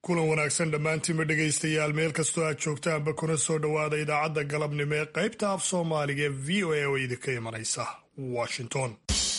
kulan wanaagsan dhammaantiinba dhegaystayaal meel kastoo aad joogtaanba kuna soo dhowaada idaacadda galabnimo ee qaybta af soomaaliga ee v o a oo idinka imanaysa washington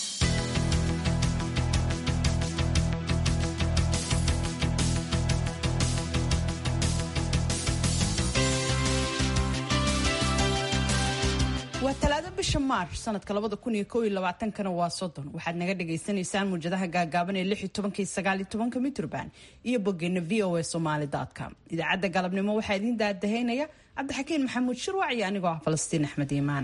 waa talaado bisha maarch sanadka labada kun iyo kow iyo labaatankana waa soddon waxaad naga dhagaysanaysaan muwjadaha gaagaaban ee lix iyo tobanka iyo sagaal iyo tobanka mitrban iyo boggeena v o a somaali com idaacadda galabnimo waxaa idiin daadahaynaya cabdixakiin maxamuud shirwac iyo anigoo ah falastiin axmed iimaan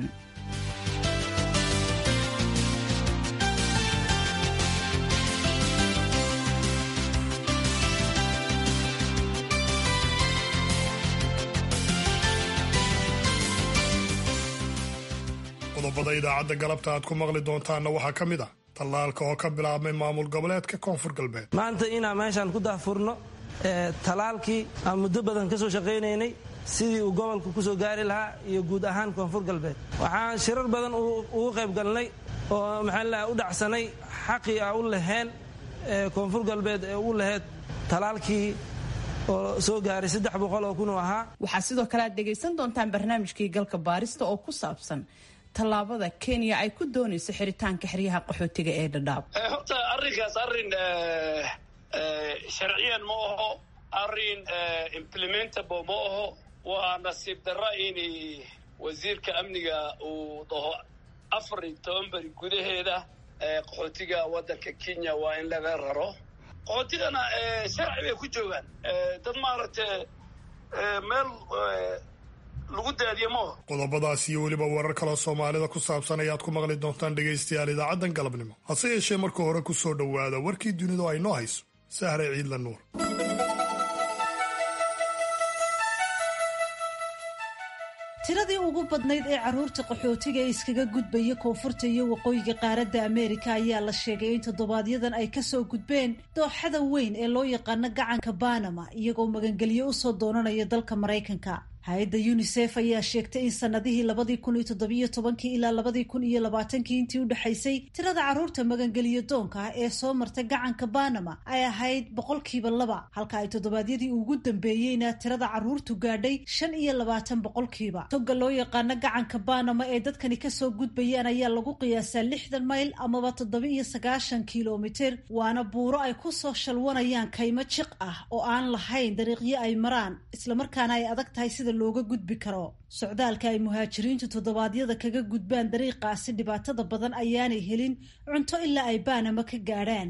qodobada idaacadda galabta aad ku maqli doontaanna waxaa ka mid ah tallaalka oo ka bilaabmay maamul goboleedka koonfur galbeed maanta inaan meeshaan ku daahfurno talaalkii aan muddo badan ka soo shaqaynaynay sidii uu gobolka ku soo gaari lahaa iyo guud ahaan koonfur galbeed waxaan shirar badan ugu qayb galnay oo maxaa u dhacsanay xaqii a u laheen koonfur galbeed ee u laheyd talaalkii oo soo gaaray saddex boqol oo kun oo ahaa waxaa sidoo kale aad dhegaysan doontaan barnaamijkii galka baarista oo ku saabsan tallaabada kenya ay ku doonayso xiritaanka xeryaha qaxootiga ee dhadhaab horta arrinkaas arrin sharciyan ma aho arrin implementable ma aho waa nasiib darra in wasiirka amniga uu dhaho afar iyo toban beri gudaheeda qaxootiga waddanka kenya waa in laga raro qaxootigana sharci bay ku joogaan dad maaragtay meel lagu daadiye maaha qodobadaas iyo weliba warar kaloo soomaalida ku saabsan ayaad ku maqli doontaan dhegaystayaal idaacaddan galabnimo hase yeeshee marka hore ku soo dhowaada warkii dunidu ay noo hayso sahre ciidla nuur tiradii ugu badnayd ee carruurta qaxootiga ee iskaga gudbaya koonfurta iyo waqooyiga qaaradda ameerika ayaa la sheegay in toddobaadyaddan ay kasoo gudbeen dooxada weyn ee loo yaqaano gacanka banama iyagoo magangelyo usoo doonanaya dalka maraykanka hay-adda unisef ayaa sheegtay in sanadihii labadii kun iyo toddobiyo tobankii ilaa labadii kun iyo labaatankii intii u dhexaysay tirada carruurta magangeliyo doonka ah ee soo martay gacanka banama ay ahayd boqolkiiba laba halka ay toddobaadyadii ugu dambeeyeyna tirada carruurtu gaadhay shan iyo labaatan boqolkiiba toga loo yaqaano gacanka banama ee dadkani kasoo gudbayaan ayaa lagu qiyaasaa lixdan mayl amaba toddoba iyo sagaashan kilomitir waana buuro ay kusoo shalwanayaan kaymo jiq ah oo aan lahayn dariiqyo ay maraan islamarkaana ay adag tahay sida looga gudbi karo socdaalka ay muhaajiriintu toddobaadyada kaga gudbaan dariiqaasi dhibaatada badan ayaanay helin cunto ilaa ay baanama ka gaadhaan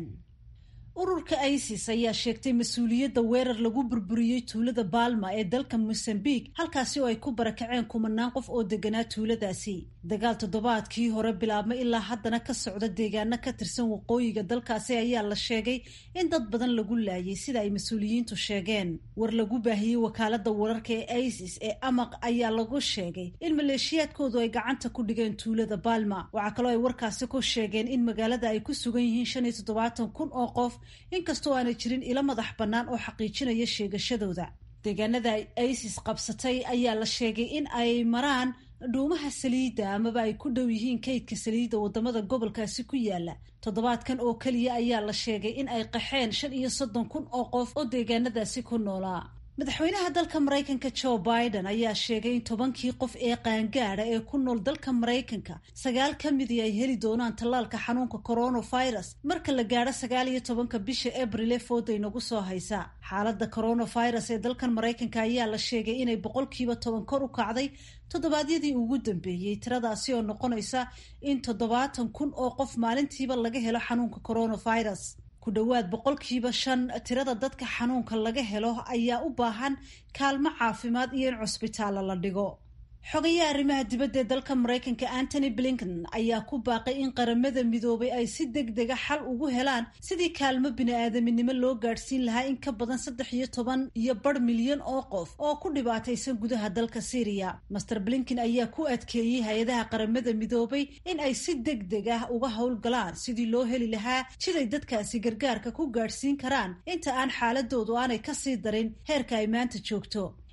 ururka isis ayaa sheegtay mas-uuliyadda weerar lagu burburiyey tuulada baalma ee dalka mosambique halkaasi oo ay ku barakaceen kumanaan qof oo deganaa tuuladaasi dagaal toddobaadkii hore bilaabmay ilaa haddana ka socda deegaano ka tirsan waqooyiga dalkaasi ayaa la sheegay in dad badan lagu laayay sida ay mas-uuliyiintu sheegeen war lagu baahiyey wakaalada wararka ee isis ee amaq ayaa lagu sheegay in maleeshiyaadkoodu ay gacanta ku dhigeen tuulada baalma waxaa kaloo ay warkaasi ku sheegeen in magaalada ay ku sugan yihiin shan iyo toddobaatan kun oo qof inkastoo aanay jirin ilo madax bannaan oo xaqiijinaya sheegashadooda deegaanada isis qabsatay ayaa la sheegay in ay maraan dhuumaha saliidda amaba ay ku dhow yihiin kaydka saliidda wadamada gobolkaasi ku yaala toddobaadkan oo keliya ayaa la sheegay in ay qaxeen shan iyo soddon kun oo qof oo deegaanadaasi ku noolaa madaxweynaha dalka maraykanka joe biden ayaa sheegay in tobankii qof ee qaangaada ee ku nool dalka maraykanka sagaal ka midii ay heli doonaan tallaalka xanuunka coronavirus marka la gaadho sagaal iyo tobanka bisha abril ee fooda inagu soo haysa xaaladda coronavirus ee dalkan maraykanka ayaa la sheegay inay boqolkiiba toban kor u kacday toddobaadyadii ugu dambeeyey tiradaasi oo noqonaysa in toddobaatan kun oo qof maalintiiba laga helo xanuunka coronavirus ku dhowaad boqolkiiba shan tirada dadka xanuunka laga helo ayaa u baahan kaalmo caafimaad iyo in cusbitaalla la dhigo xogayaha arrimaha dibadda ee dalka maraykanka antony blinken ayaa ku baaqay in qaramada midoobay ay si deg dega xal ugu helaan sidii kaalmo bini-aadaminimo loo gaadhsiin lahaa in ka badan saddex iyo toban iyo bar milyan oo qof oo ku dhibaataysan gudaha dalka syriya master blinken ayaa ku adkeeyey hay-adaha qaramada midoobay in ay si deg deg ah uga howlgalaan sidii loo heli lahaa jiday dadkaasi gargaarka ku gaadhsiin karaan inta aan xaaladoodu aanay kasii darin heerka ay maanta joogto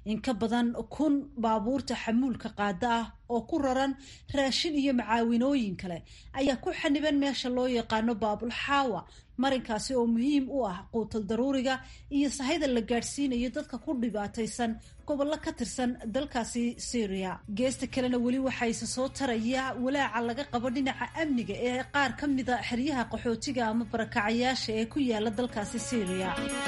in ka badan kun baabuurta xamuulka qaada ah oo ku raran raashin iyo macaawinooyin kale ayaa ku xaniban meesha loo yaqaano baabulxaawa marinkaasi oo muhiim u ah quutal daruuriga iyo sahayda la gaadhsiinayo dadka ku dhibaataysan gobollo ka tirsan dalkaasi syria geesta kalena weli waxaa isa soo taraya walaaca laga qabo dhinaca amniga ee qaar ka mida xeryaha qaxootiga ama barakacayaasha ee ku yaala dalkaasi syria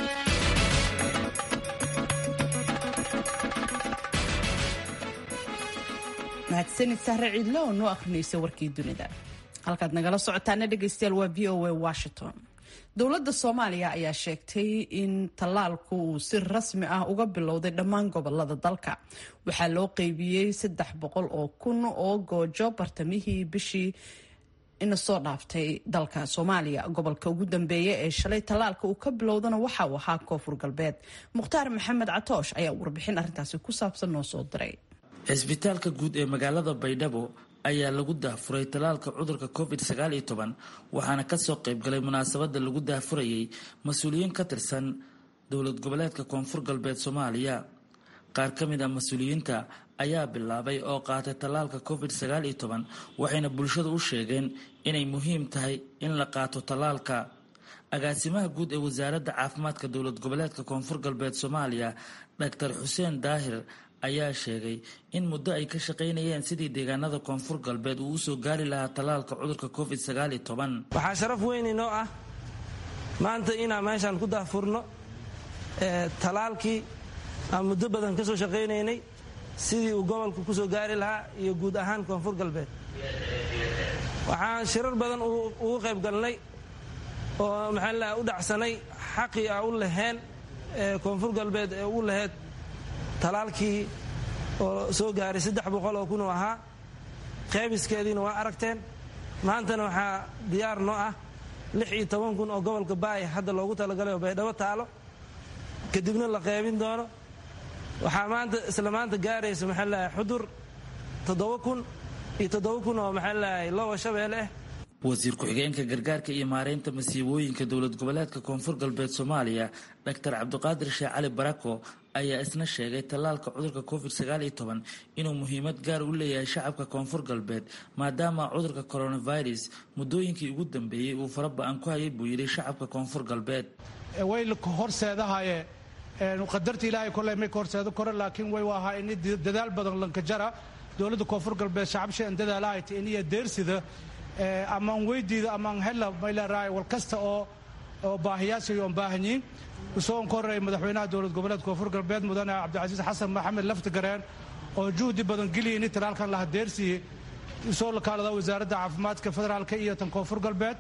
mahadsanid sahre ciidlo oo noo akhrinaysa warkii dunida halkaad nagala socotaana dhegaystayaal waa v o a washington dowladda soomaaliya ayaa sheegtay in tallaalku uu si rasmi ah uga bilowday dhammaan gobolada dalka waxaa loo qeybiyey saddex boqol oo kun oo goojo bartamihii bishii ina soo dhaaftay dalka soomaaliya gobolka ugu dambeeya ee shalay tallaalka uu ka bilowdana waxa uu ahaa koonfur galbeed mukhtaar maxamed catoosh ayaa warbixin arrintaasi ku saabsan noo soo diray cisbitaalka guud ee magaalada baydhabo ayaa lagu daahfuray tallaalka cudurka covid sagaal iyo toban waxaana kasoo qaybgalay munaasabada lagu daahfurayay mas-uuliyiin ka tirsan dowlad goboleedka koonfur galbeed soomaaliya qaar ka mid a mas-uuliyiinta ayaa bilaabay oo qaatay tallaalka covid sagaal iyo toban waxayna bulshada u sheegeen inay muhiim tahay in la qaato tallaalka agaasimaha guud ee wasaaradda caafimaadka dowlad goboleedka koonfur galbeed soomaaliya doctor xuseen daahir ayaa sheegay in muddo ay ka shaqaynayeen sidii deegaanada koonfur galbeed uu usoo gaari lahaa tallaalka cudurka covid sagaal iyo toban waxaa sharaf weyn inoo ah maanta inaan meeshaan ku daahfurno tallaalkii aan muddo badan ka soo shaqaynaynay sidii uu gobolku ku soo gaari lahaa iyo guud ahaan koonfur galbeed waxaan shirar badan ugu qayb galnay oo maxaa u dhacsanay xaqii a u laheen koonfur galbeed ee u laheyd talaalkii oo soo gaaray saddex boqol oo kun oo ahaa qeybiskeediina waa aragteen maantana waxaa diyaar noo ah lix iyo toban kun oo gobolka baaya hadda loogu talagalay oo baydhabo taalo kadibna la qeybin doono waxaa maanta isla maanta gaaraysa maxaa lahay xudur toddoba kun iyo toddoba kun oo maxaa lahay lowa shabeelle ah wasiir ku-xigeenka gargaarka iyo maareynta masiibooyinka dowlad goboleedka koonfur galbeed soomaaliya doctor cabdiqaadir sheekh cali barako ayaa isna sheegay tallaalka cudurka covid sagaal iyo toban inuu muhiimad gaar u leeyahay shacabka koonfur galbeed maadaama cudurka coronavirus muddooyinkii ugu dambeeyey uu fara ba-an ku hayay buu yidhi shacabka koonfur galbeed way horseedahaye qadarta ilaahay koley may ka horseedo kore laakiin way ahaa in dadaal badan lankajara dowladda koonfur galbeed shacabshan dadaalahayta iniyo deersida amaan weydiida amaan hela mayleerahay wal kasta oo oo baahiyaashay oon baahanyiin usoon ka horreeyay madaxweynaha dowlad goboleedka koonfur galbeed mudane cabdicasiis xasan maxamed laftigareen oo juhdi badan geliya ini talaalkan la hadeersiiyey usoo lakaalada wasaaradda caafimaadka federaalka iyo tan koonfur galbeed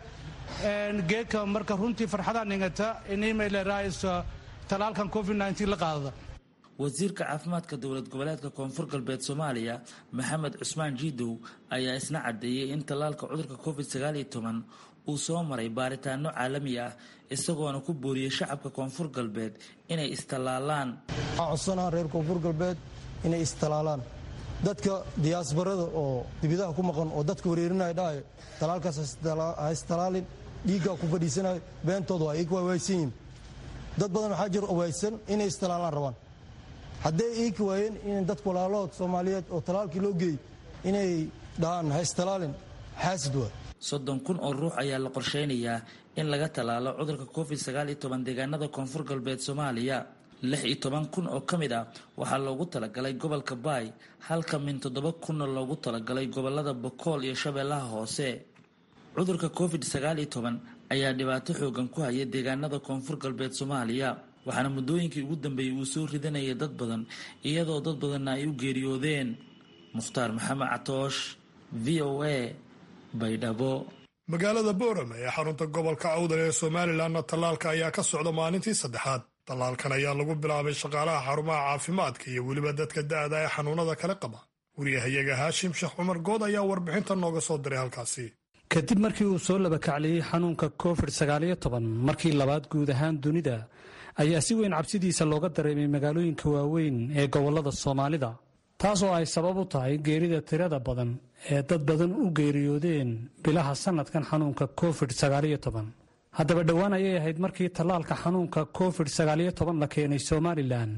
geedka marka runtii farxadaa ningata ini mayleerahay talaalkan covid nteen la qaadada wasiirka caafimaadka dowlad goboleedka koonfur galbeed soomaaliya maxamed cusmaan jiidow ayaa isna caddeeyey in tallaalka cudurka covid sagaal iyo toban uu soo maray baaritaano caalami ah isagoona ku booriyey shacabka koonfur galbeed inay istallaalaan waxaa codsanaha reer koonfur galbeed inay istalaalaan dadka diyaasbarada oo dibidaha ku maqan oo dadka wareerinaya dhahayo talaalkaas ha istalaalin dhiiggaa ku fadhiisanayo beentooda waa iga waawaysan yihin dad badan waxaa jira waysan inay istalaalaan rabaan hadday iika waayeen in dadka walaalahood soomaaliyeed oo talaalkii loo geeyey inay dhahaan ha istalaalin xaasid waa soddon kun oo ruux ayaa la qorsheynayaa in laga tallaalo cudurka covid sagaal iyo toban deegaanada koonfur galbeed soomaaliya lix iyo toban kun oo ka mid ah waxaa loogu talagalay gobolka baay halka min toddoba kunna loogu talagalay gobolada bokool iyo shabeellaha hoose cudurka covid sagaal iyo toban ayaa dhibaato xoogan ku haya deegaanada koonfur galbeed soomaaliya waxaana muddooyinkii ugu dambeeyey uu soo ridanayay dad badan iyadoo dad badanna ay u geeriyoodeen mukhtaar maxamed catoosh v o a baydhabo magaalada boorame ee xarunta gobolka awdal ee somalilanna tallaalka ayaa ka socda maalintii saddexaad tallaalkan ayaa lagu bilaabay shaqaalaha xarumaha caafimaadka iyo weliba dadka da'da ee xanuunada kale qaba wariyahayaga haashim sheekh cumar good ayaa warbixinta nooga soo diray halkaasi kadib markii uu soo labakacliyey xanuunka covid sagaaliyo toban markii labaad guud ahaan dunida ayaa si weyn cabsidiisa looga dareemay magaalooyinka waaweyn ee gobollada soomaalida taasoo ay sabab u tahay geerida tirada badan ee dad badan u geeriyoodeen bilaha sannadkan xanuunka covid sagaaliyo toban haddaba dhowaan ayay ahayd markii tallaalka xanuunka covid sagaaliyo toban la keenay somalilan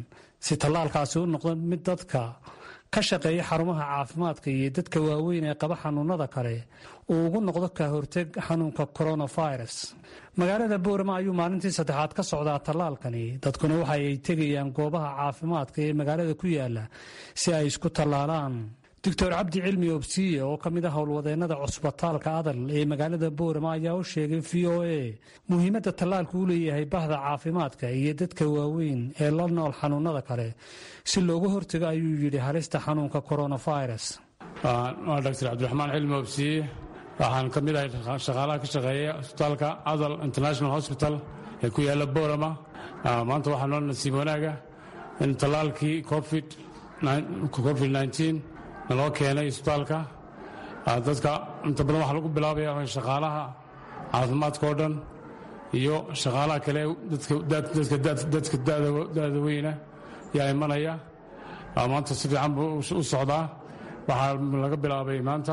si tallaalkaasi u noqdo mid dadka ka shaqeeya xarumaha caafimaadka iyo dadka waaweyn ee qaba xanuunada kale uu ugu noqdo ka horteg xanuunka coronavirus magaalada boorama ayuu maalintii saddexaad ka socdaa tallaalkani dadkuna waxa ay tegayaan goobaha caafimaadka ee magaalada ku yaala si ay isku tallaalaan doctor cabdi cilmi obsiye oo ka mid a howlwadeennada cusbitaalka adal ee magaalada boorama ayaa u sheegay v o a muhiimadda tallaalku u leeyahay bahda caafimaadka iyo dadka waaweyn ee la nool xanuunada kale si looga hortago ayuu yidhi halista xanuunka coronavirus waa doctor cabdiraxmaan cilmi obsiye waxaan ka mid ahay shaqaalaha ka shaqeeya cusbitaalka adal international hospital ee ku yaala boorama maanta waxaa noo nasiib wanaaga in tallaalkii covid naloo keenay isbitaalka dadka inta badan waxaa lagu bilaabaya shaqaalaha caafimaadka oo dhan iyo shaqaalaha kale dadka da'da weyna yaa imanaya maanta si fiican buu u socdaa waxaa laga bilaabay maanta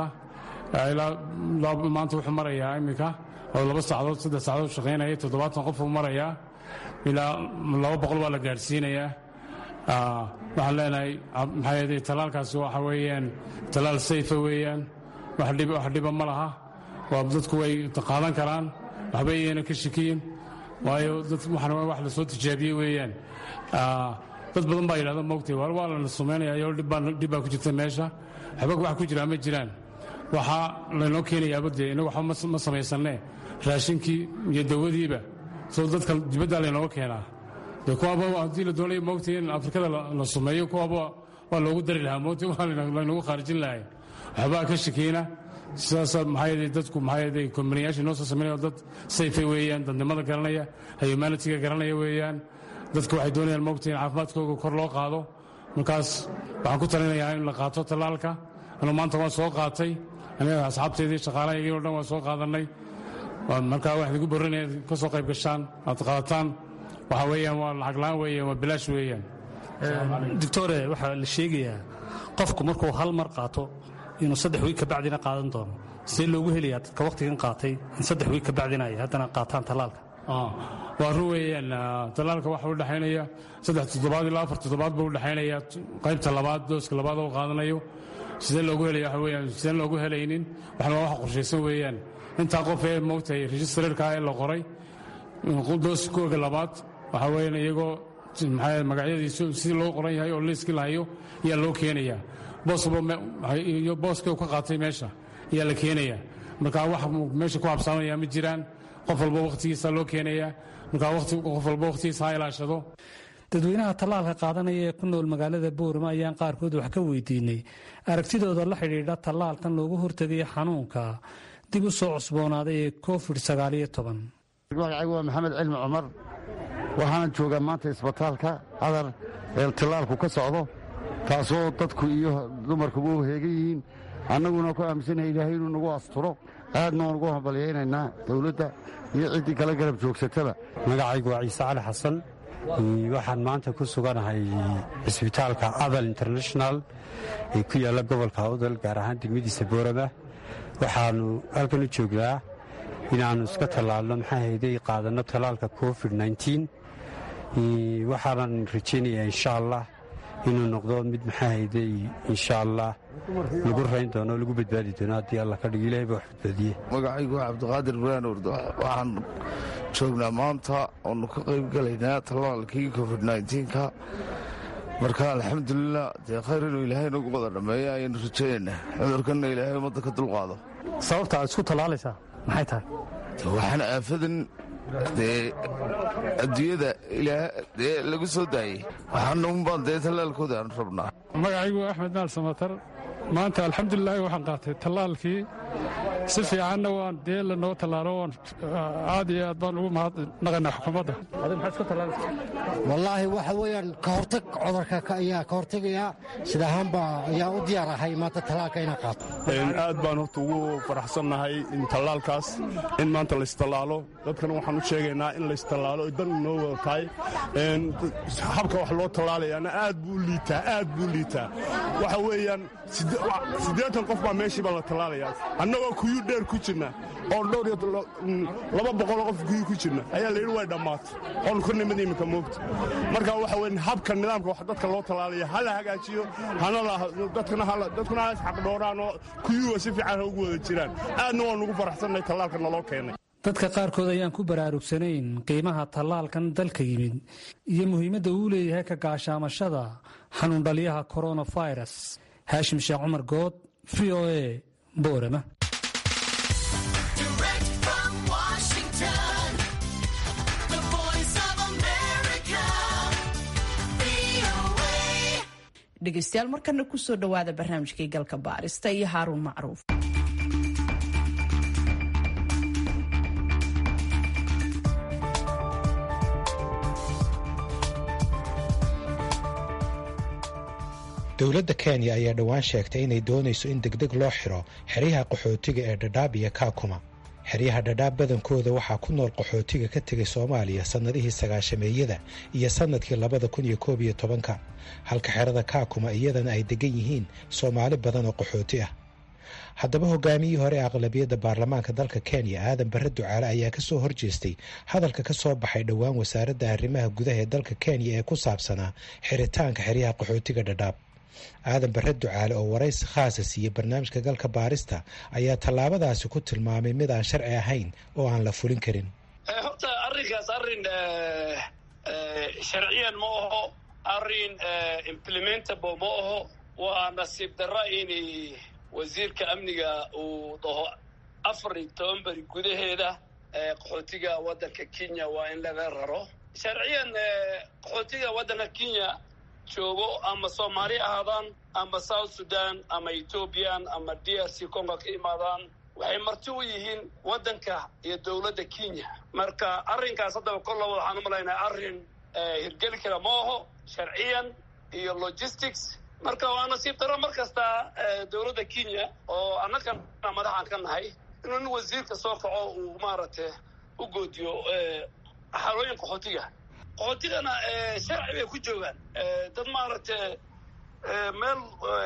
maanta wuxuu marayaa iminka oo laba saacadood saddex saacadood shaqaynaya toddobaatan qof uu marayaa ilaa laba boqol waa la gaadhsiinayaa waxaan leenahay maxaa yeelay tallaalkaasi waxa weeyaan tallaal sayfa weeyaan wax dhiba ma laha waa dadku way qaadan karaan waxba iyayna ka shakiyin waayo waxana wax la soo tijaabiyey weeyaan dad badan baa yidhahda moogtay waa waa lana sumaynaya iyo dhib baa ku jirta meesha waxba wax ku jiraa ma jiraan waxaa laynoo keenayaaba dee inagu waxba ma samaysanne raashinkii iyo dawadiiba soo dadka dibaddaa laynooga keenaa de kuwaaba haddii la doonaya moogtay in afrikada la sumeeyo kuwaaba waa loogu dari lahaa moogtay waa laynagu khaarijin lahay waxbaa ka shakiina sidaasa maxaa yeelay dadku maxaa yeelay kombaniyaashii noo soo sameynaya dad sayfa weeyaan dadnimada garanaya humanitiga garanaya weeyaan dadka waxay doonayaan moogtay in caafimaadkooga kor loo qaado markaas waxaan ku talinayaa in la qaato tallaalka anuu maanta waan soo qaatay aniga asxaabteedii shaqaalahaygii o dhan waan soo qaadannay markaa waxaan igu borrinaya ka soo qayb gashaan aad qaadataan waxa weeyaan waa lacag la'aan weeyaan waa bilaash weeyaan doctore waxaa la sheegayaa qofku markuu hal mar qaato inuu saddex wiig kabacdina qaadan doono see loogu helayaa dadka wakhtigan qaatay in saddex wiig kabacdina ay haddana qaataan tallaalka waa run weeyaan tallaalka waxa u dhexaynaya saddex toddobaad ilaa afar toddobaad buu u dhexaynaya qaybta labaad dooska labaad oo qaadanayo sidee loogu helaya waxa weeyaan sideen loogu helaynin waxna waa wax qorshaysan weeyaan intaa qof ee moogtahay registrarka ee la qoray dooskooga labaad waxaa weeyaan iyagoo maxaa magacyadiisu sidii loo qoran yahay oo liiskii lahayo ayaa loo keenayaa boosyo booska uu ka qaatay meesha ayaa la keenayaa marka wax meesha ku habsaamanaya ma jiraan qof walba wakhtigiisa loo keenayaa marka qof walba wakhtigiisa ha ilaashado dadweynaha tallaalka qaadanaya ee ku nool magaalada boorama ayaan qaarkood wax ka weydiinay aragtidooda la xidhiidha tallaalkan loogu hortegayo xanuunka dib u soo cusboonaaday ee covid sagaaliyo toban magacaygu waa maxamed cilmi cumar waxaana joogaa maanta isbitaalka cadar ee tallaalku ka socdo taasoo dadku iyo dumarkuba u heegan yihiin annaguna ku aaminsanahay ilaahay inuu nagu asturo aadna waan ugu hambalyaynaynaa dowladda iyo ciddii kala garab joogsatada magacaygu waa ciise cali xasan waxaan maanta ku suganahay cisbitaalka adal international ee ku yaalla gobolka awdal gaar ahaan degmadiisa boorama waxaannu halkan u joognaa inaannu iska tallaalno maxaa hayday qaadanno tallaalka covid waxaanan rajaynayaa insha allah inuu noqdo mid maxaa hayday insha allah lagu rayn doono lagu badbaadi doono haddii alla ka dhig ilahay baa wax badbaadiye magacaygu waa cabdiqaadir buraan urdo waxaan joognaa maanta oonu ka qayb galaynaa tallaalkii covid nka marka alxamdulilah dee khayr inuu ilaahay nagu wada dhammeeya ayaanu rajaynaynaa cudurkanna ilaahay ummadda ka dulqaado sababta aad isku tallaalaysaa maxay tahay waxaan aafadan dee adduunyada dee lagu soo daayey waxaana unbaan dee tallaalkooda aan rabnaa magacaygu axmed maal samatar maanta alxamdulilaahi waxaan qaatay tallaalkii si fiicanna waan dee lanoo tallaalo waan aad iyo aad baan ugu mahadnaqaynaa xukuumadda wallaahi waxa weeyaan ka hortag cudurka ayaa ka hortegayaa sida ahaanba ayaa u diyaar ahay maanta tallaalka inaan qaato aad baan horta ugu faraxsannahay in tallaalkaas in maanta laystallaalo dadkana waxaan u sheegaynaa in laystallaalo dan inoo wada tahay habka wax loo tallaalayaana aad buu u liitaa aad buu u liitaa waxa weeyaan siddeetan qof baa meeshii baa la tallaalayaa annagoo kuyuu dheer ku jirna oon dhowr iyo laba boqoloo qof guyi ku jirna ayaa la yidhi way dhammaatay oon ku nimid iminka moogta marka waxa weyn habka nidaamka wax dadka loo tallaalaya ha la hagaajiyo hana dadkuna ha isxaqdhooraan oo kuyuga si fiican ha ugu wada jiraan aadna waan ugu faraxsannahay tallaalka naloo keenay dadka qaarkood ayaan ku baraarugsanayn qiimaha tallaalkan dalka yimid iyo muhiimadda uu leeyahay ka gaashaamashada xanuundhaliyaha koronafirus haashim sheekh cumar good v o a boorama dhegeystayaal markana kusoo dhowaada barnaamijkii galka baarista iyo haaruun macruuf dowladda kenya ayaa dhowaan sheegtay inay doonayso in degdeg loo xiro xeryaha qaxootiga ee dhadhaab iyo kaakuma xeryaha dhadhaab badankooda waxaa ku nool qaxootiga ka tegay soomaaliya sannadihii sagaashameeyada iyo sannadkii labada kun iyo koob iyo tobanka halka xerada kaakuma iyadana ay degan yihiin soomaali badan oo qaxooti ah haddaba hogaamiyihii hore ee aqlabiyadda baarlamaanka dalka kenya aadan barre ducaale ayaa ka soo horjeestay hadalka ka soo baxay dhowaan wasaaradda arrimaha gudaha ee dalka kenya ee ku saabsanaa xiritaanka xeryaha qaxootiga dhadhaab aadan barre ducaale oo waraysi khaasa siiyey barnaamijka galka baarista ayaa tallaabadaasi ku tilmaamay mid aan sharci ahayn oo aan la fulin karin horta arrinkaas arrin sharciyan ma aho arrin implementable ma aho waa nasiib darra in wasiirka amniga uu dhaho afar iyo toban beri gudaheeda qaxootiga waddanka kenya waa in laga raro sharciyan qaxootiga waddanka kenya joogo ama soomaali ahaadaan ama south sudan ama ethoobiyan ama d r c congo ka imaadaan waxay marti u yihiin waddanka iyo dowladda kenya marka arrinkaas haddaba kolla waxaan u malaynaa arrin hirgeli kara ma aho sharciyan iyo logistics marka waa nasiib daro mar kasta dowladda kenya oo annagana madaxaan ka nahay inuu nin wasiirka soo kaco uu maaragtay u goodiyo xalooyin qaxootiga qaxootigana sharci bay ku joogaan dad maaragtay meel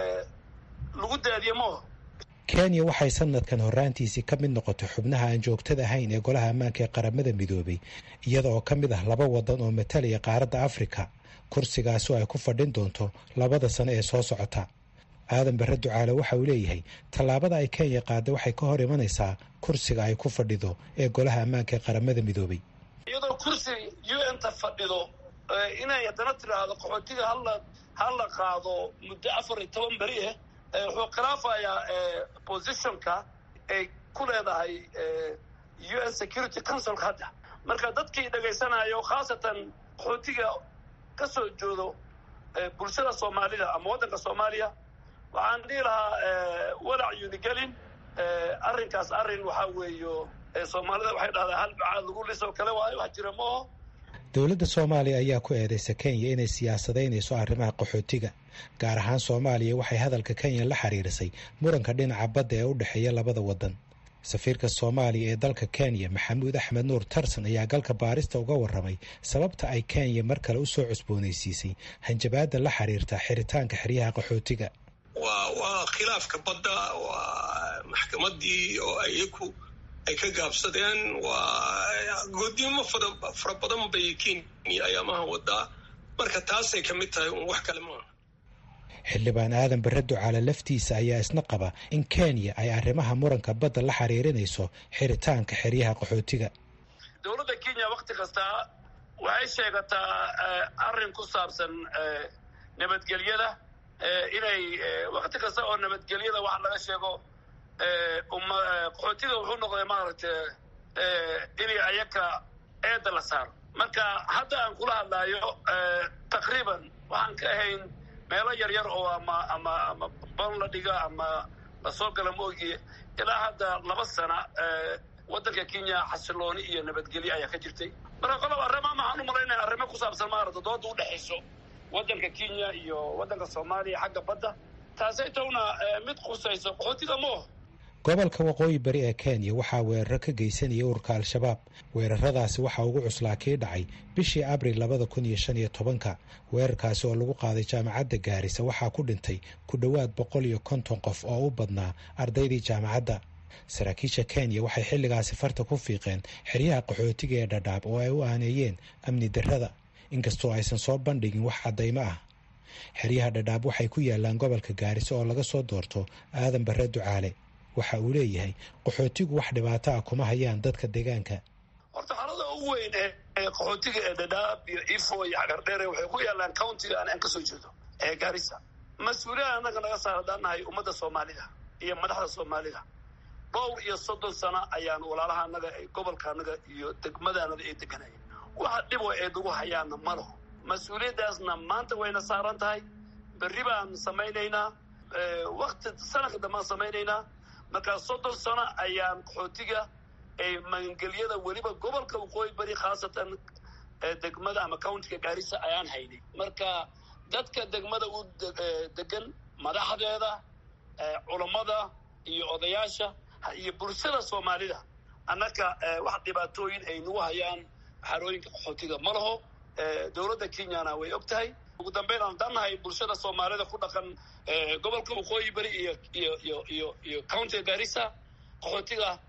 lagu daadiye maaho kenya waxay sanadkan horraantiisii ka mid noqotay xubnaha aan joogtada ahayn ee golaha ammaanka ee qaramada midoobay iyada oo ka mid ah laba waddan oo matalaya qaaradda afrika kursigaasi oo ay ku fadhin doonto labada sano ee soo socota aadan barre ducaale waxa uu leeyahay tallaabada ay kenya qaadday waxay ka hor imanaysaa kursiga ay ku fadhido ee golaha ammaanka ee qaramada midoobay iyadoo kursi u n ta fadhido inay haddana tidhaahdo qaxootiga hala hala qaado muddo afar iyo toban beri ah wuxuu khilaafayaa positionka ay ku leedahay u n security councilka hadda marka dadkii dhegaysanayo khaasatan qaxootiga ka soo joodo bulshada soomaalida ama waddanka soomaaliya waxaan dhihi lahaa walac yunigelin arrinkaas arrin waxaa weeyo soomaalida waxay dhahdaa hal bacaad lagu lisoo kale waayo wax jira maaho dowladda soomaaliya ayaa ku eedaysa kenya inay siyaasadaynayso arrimaha qaxootiga gaar ahaan soomaaliya waxay hadalka kenya la xiriirisay muranka dhinaca badda ee u dhexeeya labada waddan safiirka soomaaliya ee dalka kenya maxamuud axmed nuur tarsan ayaa galka baarista uga warramay sababta ay kenya mar kale u soo cusboonaysiisay hanjabaadda la xiriirta xiritaanka xeryaha qaxootiga waa waa khilaafka badda waa maxkamaddii oo ayaku ay ka gaabsadeen waa goodnimo fara badan bay kenya ayaamaha wadaa marka taasay ka mid tahay un wax kale maaha xildhibaan aadan barre ducaale laftiisa ayaa isna qaba in kenya ay arrimaha muranka badda la xiriirinayso xiritaanka xeryaha qaxootiga dowladda kenya wakti kasta waxay sheegataa arrin ku saabsan nabadgelyada inay wakti kasta oo nabadgelyada wax laga sheego qaxootiga wuxuu noqday maaragtay inay ayaka eedda la saaro marka hadda aan kula hadlaayo taqriiban waxaan ka ahayn meelo yar yar oo ama ama ama ban la dhiga ama lasoo gala moogiye ilaa hadda laba sana waddanka kenya xasilooni iyo nabadgelyo ayaa ka jirtay marka qolob arrimaa maxaan u malaynaya arrimo ku saabsan maarata dooda udhexayso waddanka kenya iyo waddanka soomaaliya xagga badda taasay towna mid khusayso qaxootiga mooho gobolka waqooyi bari ee kenya waxaa weeraro ka geysanaya ururka al-shabaab weeraradaasi waxaa ugu cuslaa kii dhacay bishii abril labada kun iyo shan iyo tobanka weerarkaasi oo lagu qaaday jaamacadda gaarisa waxaa ku dhintay ku dhowaad boqol iyo konton qof oo u badnaa ardaydii jaamacadda saraakiisha kenya waxay xilligaasi farta ku fiiqeen xeryaha qaxootiga ee dhadhaab oo ay u aaneeyeen amni darrada inkastoo aysan soo bandhigin wax caddaymo ah xeryaha dhadhaab waxay ku yaalaan gobolka gaariso oo laga soo doorto aadan barre ducaale waxa uu leeyahay qaxootigu wax dhibaato ah kuma hayaan dadka deegaanka horta xaalada ugu weyn ee qaxootiga ee dhadhaab iyo ifo iyo xagardheere waxay ku yaalaan countiga aan aan ka soo jeedo ee gaarisa mas-uuliyad annaga naga saar haddaan nahay ummadda soomaalida iyo madaxda soomaalida dhowr iyo soddon sano ayaan walaalaha annaga gobolka annaga iyo degmada annaga ay deganayeen waxa dhibo ay nagu hayaanna ma laho mas-uuliyaddaasna maanta wayna saaran tahay berri baan samaynaynaa wakti sanadka dambaan samaynaynaa markaa soddon sano ayaan qaxootiga ee magangelyada weliba gobolka waqooyi bari khaasatan degmada ama countiga gaarisa ayaan haynay marka dadka degmada u degan madaxdeeda culammada iyo odayaasha iyo bulshada soomaalida annaka wax dhibaatooyin ay nagu hayaan xarooyinka qaxootiga ma laho dowladda kenyana way og tahay ugu dambeyn aan dannahay bulshada soomaalida ku dhaqan gobolka waqooyi bari iyo iyo iyo iyo iyo countiga gaarisa qaxootiga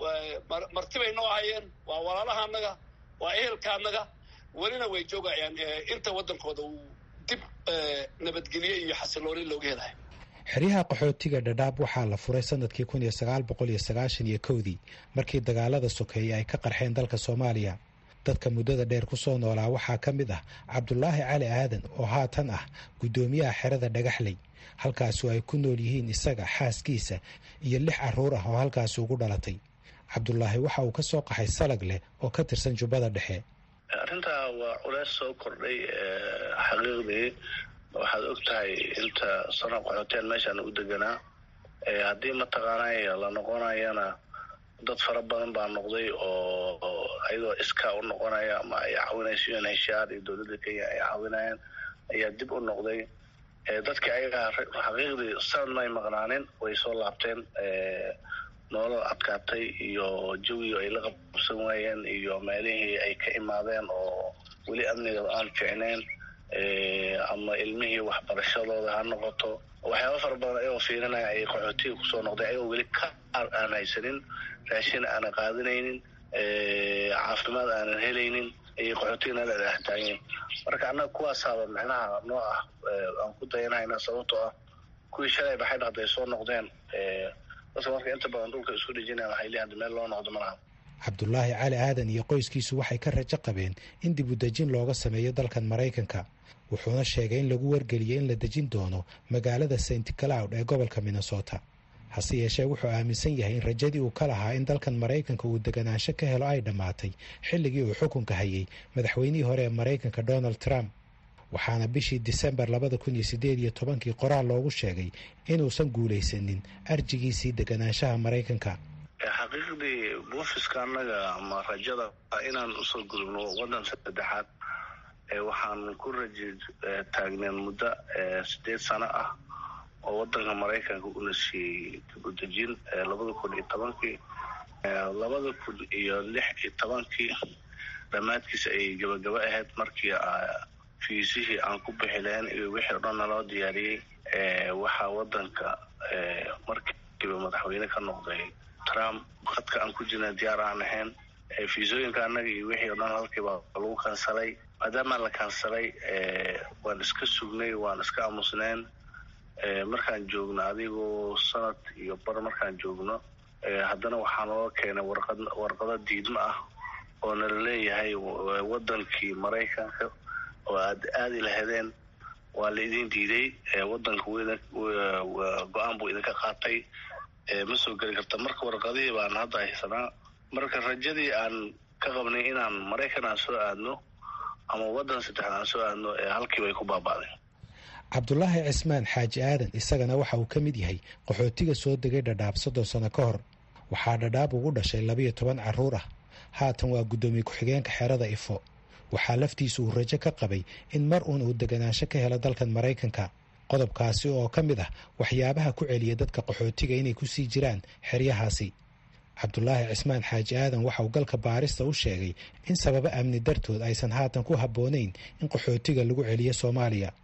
martibay noo hayeen waa walaalaha annaga waa ehelka annaga welina way joogayaan inta waddankooda uu dib nabadgelye iyo xasilooni looga helayo xeryaha qaxootiga dhadhaab waxaa la furay sanadkii kun iyo sagaal boqol iyo sagaashan iyo kowdii markii dagaalada sokeeye ay ka qarxeen dalka soomaaliya dadka muddada dheer ku soo noolaa waxaa ka mid ah cabdulaahi cali aadan oo haatan ah guddoomiyaha xerada dhagaxley halkaasu ay ku nool yihiin isaga xaaskiisa iyo lix carruur ah oo halkaasi ugu dhalatay cabdulaahi waxa uu ka soo qaxay salag leh oo ka tirsan jubbada dhexe arrintaa waa culeys soo kordhay xaqiiqdii waxaad og tahay inta sano qaxooteen meeshaan u deganaa haddii mataqaanay la noqonayana dad fara badan baa noqday oo ayadoo iskaa u noqonaya ama ay caawinayso unhshaar iyo dowladda kenya ay caawinayaan ayaa dib u noqday dadkii ayagaa xaqiiqdii sanad may maqnaanin way soo laabteen nolol adkaatay iyo jawiga ay la qabsan waayeen iyo meelihii ay ka imaadeen oo weli amniga aan ficneyn ama ilmihii waxbarashadooda ha noqoto waxyaaba fara badan ayagoo fiirinaya ayay qaxootiga kusoo noqday ayagoo weli ka aan haysanin raashin aanan qaadanaynin caafimaad aanan helaynin ayay qaxootiga nala dhextaageen marka annaga kuwaasaaba micnaha noo ah aan ku dayanayna sababtoo ah kuwii shalay baxay dhaqday soo noqdeen dadka marka inta badan dhulka isku dhejinaya waxay leeyahay meel loo noqdo malaha cabdulaahi cali aadan iyo qoyskiisu waxay ka rajo qabeen in dib u dejin looga sameeyo dalkan maraykanka wuxuuna sheegay in lagu wargeliyey in la dejin doono magaalada st cloud ee gobolka minnesota hase yeeshee wuxuu aaminsan yahay in rajadii uu ka lahaa in dalkan maraykanka uu deganaansho ka helo ay dhammaatay xilligii uu xukunka hayay madaxweynihii hore ee maraykanka donald trump waxaana bishii disembar labada kun iyo sideed iyo tobankii qoraal loogu sheegay inuusan guulaysanin arjigiisii deganaanshaha maraykanka xaqiiqdii buufiska annaga ama rajada inaan usoo gudubno waddan saddexaad waxaan ku raji taagneen muddo sideed sano ah oo waddanka maraykanka una siiyey dibudejin labada kun iyo tobankii labada kun iyo lix iyo tobankii dhammaadkiisa ayay gabagaba ahayd markii fiisihii aan ku bixi lahayn iyo wixii o dhan naloo diyaariyey waxaa waddanka markiiba madaxweyne ka noqday trump khadka aan ku jirna diyaar aan ahayn fiisooyinka annaga iyo wixii o dhan halkiiba lagu kansalay maadaamaa la kansalay waan iska sugnay waan iska aamusneen markaan joogno adigoo sanad iyo bar markaan joogno haddana waxaa naloo keenay warqad warqado diidmo ah oo nala leeyahay waddankii maraykanka oo aad aadi lahadeen waa la idin diiday waddanka go-aan buu idinka qaatay ma soo geli karta marka warqadihii baan hadda haysanaa marka rajadii aan ka qabnay inaan maraykan aan soo aadno ama waddan saddexaad aan soo aadno halkiiba ay ku baaba'deen cabdulaahi cismaan xaaji aadan isagana waxa uu ka mid yahay qaxootiga soo degay dhadhaab soddon sano ka hor waxaa dhadhaab ugu dhashay labayo toban carruur ah haatan waa guddoomiye ku-xigeenka xerada ifo waxaa laftiisu uu rajo ka qabay in mar uun uu deganaansho ka helo dalkan maraykanka qodobkaasi oo ka mid ah waxyaabaha ku celiya dadka qaxootiga inay ku sii jiraan xeryahaasi cabdulaahi cismaan xaaji aadan waxa uu galka baarista u sheegay in sababo amni dartood aysan haatan ku habboonayn in qaxootiga lagu celiyo soomaaliya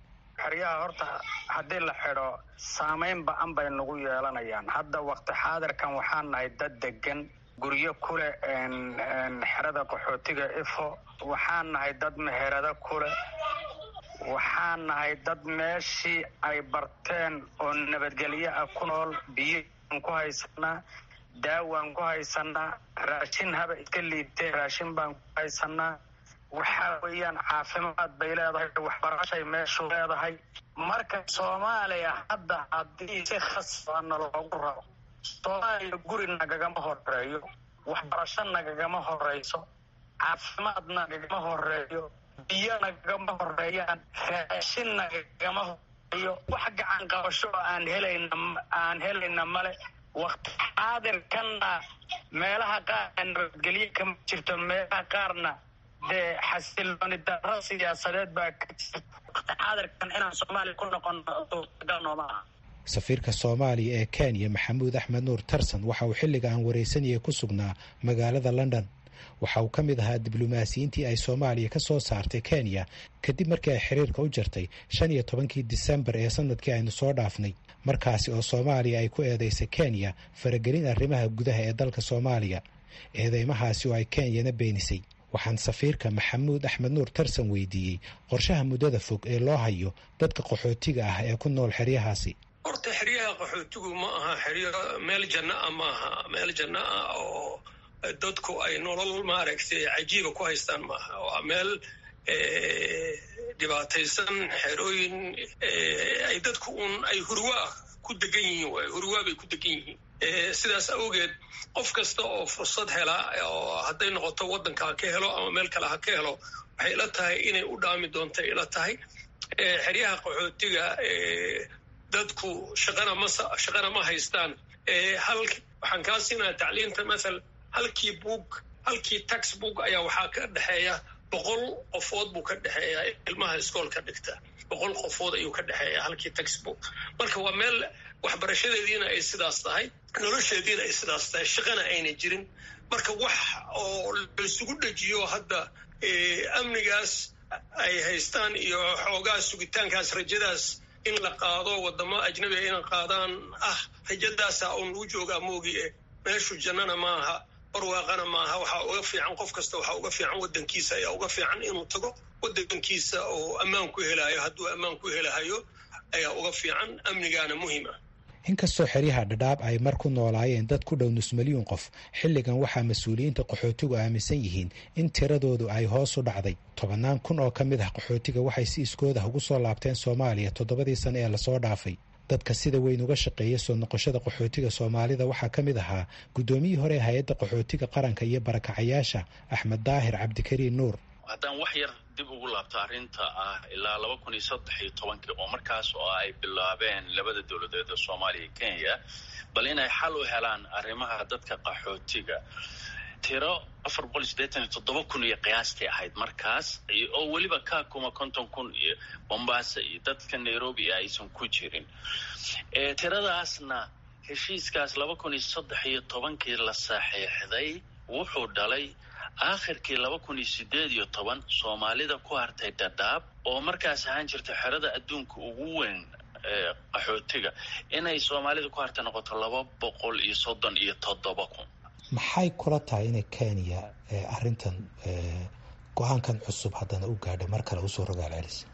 xeryaha horta haddii la xidho saamayn ba-an bay nagu yeelanayaan hadda waqti xaadirkan waxaan nahay dad degan guryo kuleh xerada qaxootiga ifo waxaan nahay dad meherado kuleh waxaan nahay dad meeshii ay barteen oo nabadgelyo ah ku nool biyaan ku haysanaa daawaan ku haysanaa raashin haba iska liibtee raashin baan ku haysanaa waxaa weeyaan caafimaad bay leedahay waxbarashay meeshu leedahay marka soomaaliya hadda haddii si khasbana loogu rabo soomaaliya guri nagagama horeeyo waxbarasho nagagama horeyso caafimaad nagagama horeeyo biyo nagagama horeeyaan raashin nagagama horeeyo wax gacan qabasho oo aan helayna aan helayna male waqti xaadirkanna meelaha qaar nabadgelyo kama jirto meelaha qaarna dee xasilooni darro siyaasadeed baa ka jirta waqti xaadirkan inaan soomaaliya ku noqono suurtagal nooma aha safiirka soomaaliya ee kenya maxamuud axmed nuur tarsan waxa uu xilliga aan waraysanayay ku sugnaa magaalada london waxa uu ka mid ahaa diblomaasiyiintii ay soomaaliya ka soo saartay kenya kadib markii ay xiriirka u jartay shan iyo tobankii disembar ee sanadkii aynu soo dhaafnay markaasi oo soomaaliya ay ku eedeysay kenya faragelin arrimaha gudaha ee dalka soomaaliya eedeymahaasi oo ay kenyana beenisay waxaan safiirka maxamuud axmed nuur tarsan weydiiyey qorshaha muddada fog ee loo hayo dadka qaxootiga ah ee ku nool xeryahaasi horta xeryaha qaxootigu ma aha xeryo meel janno ah ma aha meel janno ah oo dadku ay nolol maaragtay cajiiba ku haystaan maaha waa meel dhibaataysan xerooyin ay dadku un ay hurwaa ku degan yihiin waay hurwaa bay ku degan yihiin sidaas awgeed qof kasta oo fursad hela oo hadday noqoto waddanka ha ka helo ama meel kale ha ka helo waxay ila tahay inay u dhaami doonta ila tahay xeryaha qaxootiga dadku shaqana ma shaqana ma haystaan hal waxaan kaa siinaya tacliinta mathal halkii buug halkii tax book ayaa waxaa ka dhexeeya boqol qofood buu ka dhexeeya ilmaha iskoolka dhigta boqol qofood ayuu ka dhexeeya halkii tax book marka waa meel waxbarashadeediina ay sidaas tahay nolosheediina ay sidaas tahay shaqana ayna jirin marka wax oo laisugu dhejiyo hadda amnigaas ay haystaan iyo xoogaa sugitaankaas rajadaas in la qaado wadamo ajnabiga ina qaadaan ah rajadaasa un lagu joogaa moogie meeshu jannana maaha barwaaqana maaha waxaa uga fiican qof kasta waxaa uga fiican waddankiisa ayaa uga fiican inuu tago waddankiisa oo ammaan ku helayo hadduu ammaan ku helahayo ayaa uga fiican amnigaana muhiim ah inkastoo xeryaha dhadhaab ay mar ku noolaayeen dad ku dhow nus milyuun qof xilligan waxaa mas-uuliyiinta qaxootigu aaminsan yihiin in tiradoodu ay hoos u dhacday tobannaan kun oo ka mid ah qaxootiga waxay si iskoodah ugu soo laabteen soomaaliya toddobadii sane ee lasoo dhaafay dadka sida weyn uga shaqeeya soo noqoshada qaxootiga soomaalida waxaa ka mid ahaa guddoomiyihii hore ee hay-adda qaxootiga qaranka iyo barakacayaasha axmed daahir cabdikariin nuur haddaan wax yar dib ugu laabto arrinta ah ilaa laba kun iyo saddex iyo tobankii oo markaas oo ay bilaabeen labada dowladeed ee soomaaliya iyo kenya bal inay xal u helaan arrimaha dadka qaxootiga tiro afar boqol iyo siddeetan iyo toddoba kun iyo qiyaastii ahayd markaas oo weliba kakuma konton kun iyo bombaaso iyo dadka nairobi aysan ku jirin tiradaasna heshiiskaas laba kun iyo saddex iyo tobankii la saxiixday wuxuu dhalay aakhirkii laba kun iyo sideed iyo toban soomaalida ku hartay dhadhaab oo markaas ahaan jirta xerada adduunka ugu weyn qaxootiga inay soomaalida ku hartay noqoto laba boqol iyo soddon iyo toddoba kun maxay kula tahay inay kenya arrintan go-aankan cusub haddana u gaadha mar kale usoo rogaal celisa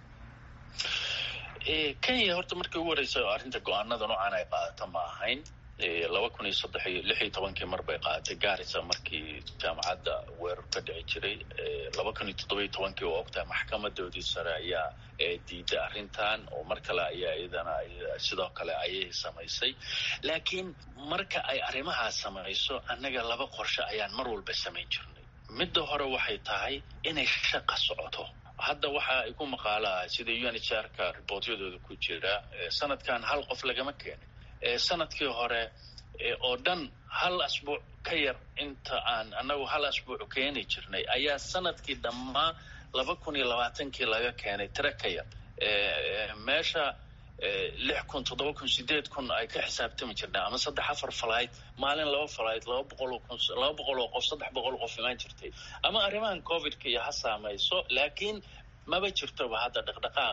kenya horta markii ugu horeysa arrinta go-aanada noocan ay qaadato ma ahayn laba kun iyo saddex iyo lix iyo tobankii mar bay qaadatay gaarisa markii jaamacadda weerar ka dhici jiray laba kun iyo toddoba iyo tobankii oo ogtahay maxkamadoodii sare ayaa diiday arrintan oo mar kale ayaa iyadana sidoo kale ayay samaysay laakiin marka ay arrimahaas samayso annaga laba qorshe ayaan mar walba samayn jirnay midda hore waxay tahay inay shaqa socoto hadda waxa ay ku maqaalaa sida u n h r ka riboortyadooda ku jira sanadkan hal qof lagama keenin sanadkii hore oo dhan hal asbuuc ka yar inta aan annagu hal asbuuc keeni jirnay ayaa sanadkii dhammaa laba kun iyo labaatankii laga keenay tiro ka yar meesha lix kun toddoba kun sideed kun ay ka xisaabtami jirnay ama saddex afar falayd maalin laba falayd laba boqol oo kun laba boqol oo qof saddex boqol oo qof imaan jirtay ama arrimahan covidka iyo ha saamayso laakiin maba jirtoba hadda dhaqdhaqaaq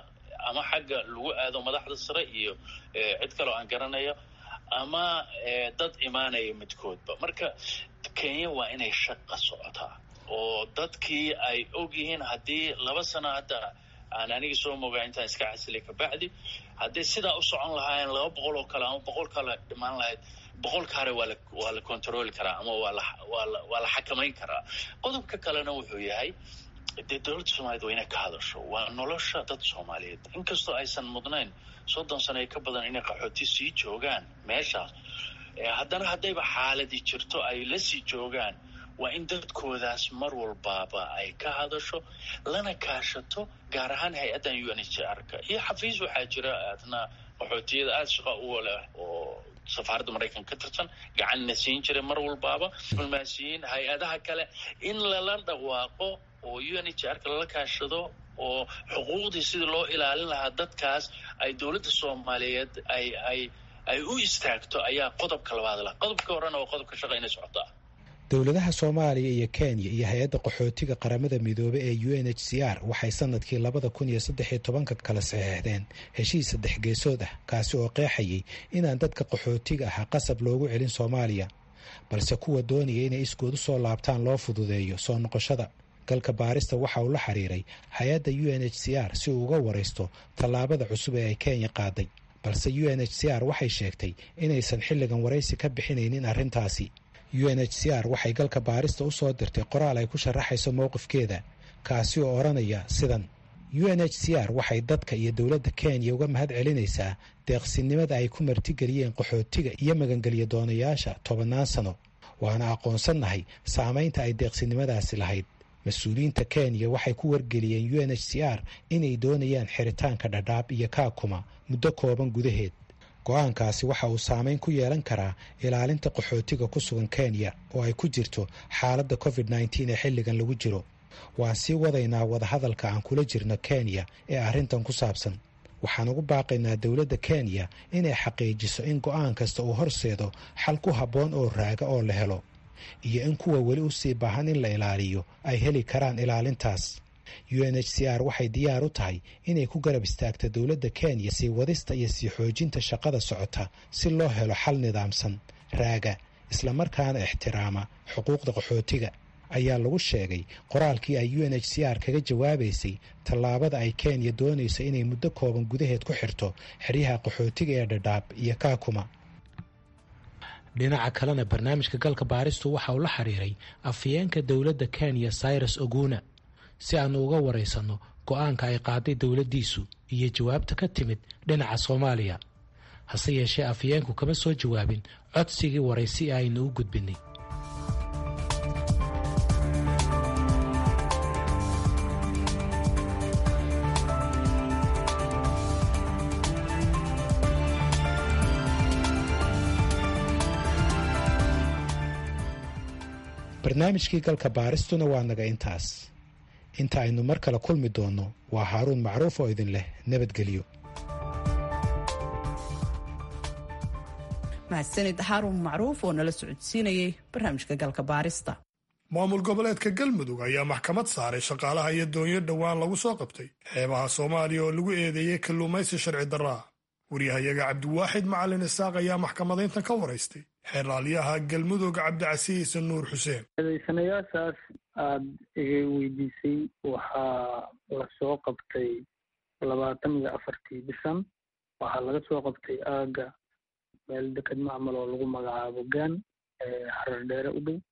ama xagga lagu aado madaxda sare iyo cid kaloo aan garanayo ama dad imaanaya midkoodba marka kenya waa inay shaqa socotaa oo dadkii ay og yihiin haddii laba sano hadda aan aniga soo mogaa intaan iska casilay kabacdi haddii sidaa u socon lahaayeen laba boqol oo kale ama boqol kale dhimaan lahayd boqolka hore waa la waa la controli karaa ama waa la waa la waa la xakamayn karaa qodobka kalena wuxuu yahay dee dowladda soomaaliyed waa inay ka hadasho waa nolosha dad soomaaliyeed inkastoo aysan mudnayn soddon sano ee ka badan inay qaxooti sii joogaan meeshaas haddana haddayba xaaladii jirto ay la sii joogaan waa in dadkoodaas mar walbaaba ay ka hadasho lana kaashato gaar ahaan hay-addan u n h r ka iyo xafiis waxaa jira aadna qaxootiyada aada shaqa u leh oo safaaradda maraykanka ka tirsan gacanna siin jiray mar walbaaba diblomaasiyiin hay-adaha kale in lala dhawaaqo oo u n h r ka lala kaashado oo xuquuqdii sidii loo ilaalin lahaa dadkaas ay dowladda soomaaliyeed ay ay ay u istaagto ayaa qodobka labaad lah qodobka horena waa qodobka shaqa inay socotaa dowladaha soomaaliya iyo kenya iyo hay-adda qaxootiga qaramada midoobey ee u n h c r waxay sanadkii labada kun iyo saddex iyo tobanka kala saxeexdeen heshiis saddex geesood ah kaasi oo qeexayay inaan dadka qaxootiga ahaa qasab loogu celin soomaaliya balse kuwa doonaya inay iskood u soo laabtaan loo fududeeyo soo noqoshada galka baarista waxa uu la xiriiray hay-adda u n h c r si uu uga waraysto tallaabada cusub ee ay kenya qaaday balse u n h c r waxay sheegtay inaysan xilligan waraysi ka bixinaynin arrintaasi u n h c r waxay galka baarista u soo dirtay qoraal ay ku sharaxayso mowqifkeeda kaasi oo odhanaya sidan u n h c r waxay dadka iyo dowladda kenya uga mahad celinaysaa deeqsinimada ay ku martigeliyeen qaxootiga iyo magangelya doonayaasha tobannaan sano waana aqoonsannahay saamaynta ay deeqsinimadaasi lahayd mas-uuliyiinta kenya waxay ku wargeliyeen u n h c r inay doonayaan xiritaanka dhadhaab iyo kaakuma muddo kooban gudaheed go-aankaasi waxa uu saameyn ku yeelan karaa ilaalinta qaxootiga ku sugan kenya oo ay ku jirto xaaladda covid nneteen ee xilligan lagu jiro waan sii wadaynaa wadahadalka aan kula jirno kenya ee arrintan ku saabsan waxaan ugu baaqaynaa dowladda kenya inay xaqiijiso in go-aan kasta uu horseedo xal ku habboon oo raaga oo la helo iyo in kuwa weli u sii baahan in la ilaaliyo ay heli karaan ilaalintaas u n h c r waxay diyaar u tahay inay ku garab istaagto dowladda kenya sii wadista iyo sii xoojinta shaqada socota si loo helo xal nidaamsan raaga islamarkaana ixtiraama xuquuqda qaxootiga ayaa lagu sheegay qoraalkii ay u n h c r kaga jawaabaysay tallaabada ay kenya doonayso inay muddo kooban gudaheed ku xirto xeryaha qaxootiga ee dhadhaab iyo kaakuma dhinaca kalena barnaamijka galka baaristu waxa uu la xiriiray afyeenka dowladda kenya cyrus oguna si aanu uga waraysanno go-aanka ay qaaday dowladdiisu iyo jawaabta ka timid dhinaca soomaaliya hase yeeshee afyeenku kama soo jawaabin codsigii waraysi ee aynu u gudbinay barnaamijkii galka baaristuna waa naga intaas inta aynu mar kale kulmi doonno waa haaruun macruuf oo idin leh nabadgelyo mahadsanid haaruun macruuf oo nala socodsiinayay barnaamijka galka baarista maamul goboleedka galmudug ayaa maxkamad saaray shaqaalaha iyo doonyo dhowaan lagu soo qabtay xeebaha soomaaliya oo lagu eedeeyey kalluumaysi sharci darraa waryahayaga cabdiwaaxid macalin isaaq ayaa maxkamadayntan ka waraystay xeeraalyaha galmudug cabdicasiis nuur xuseen eedaysanayaashaas aada iga weydiisay waxaa lasoo qabtay labaatan iyo afartii bishan waxaa laga soo qabtay aaga meel deked macmal oo lagu magacaabo gaan harar dheere u dhow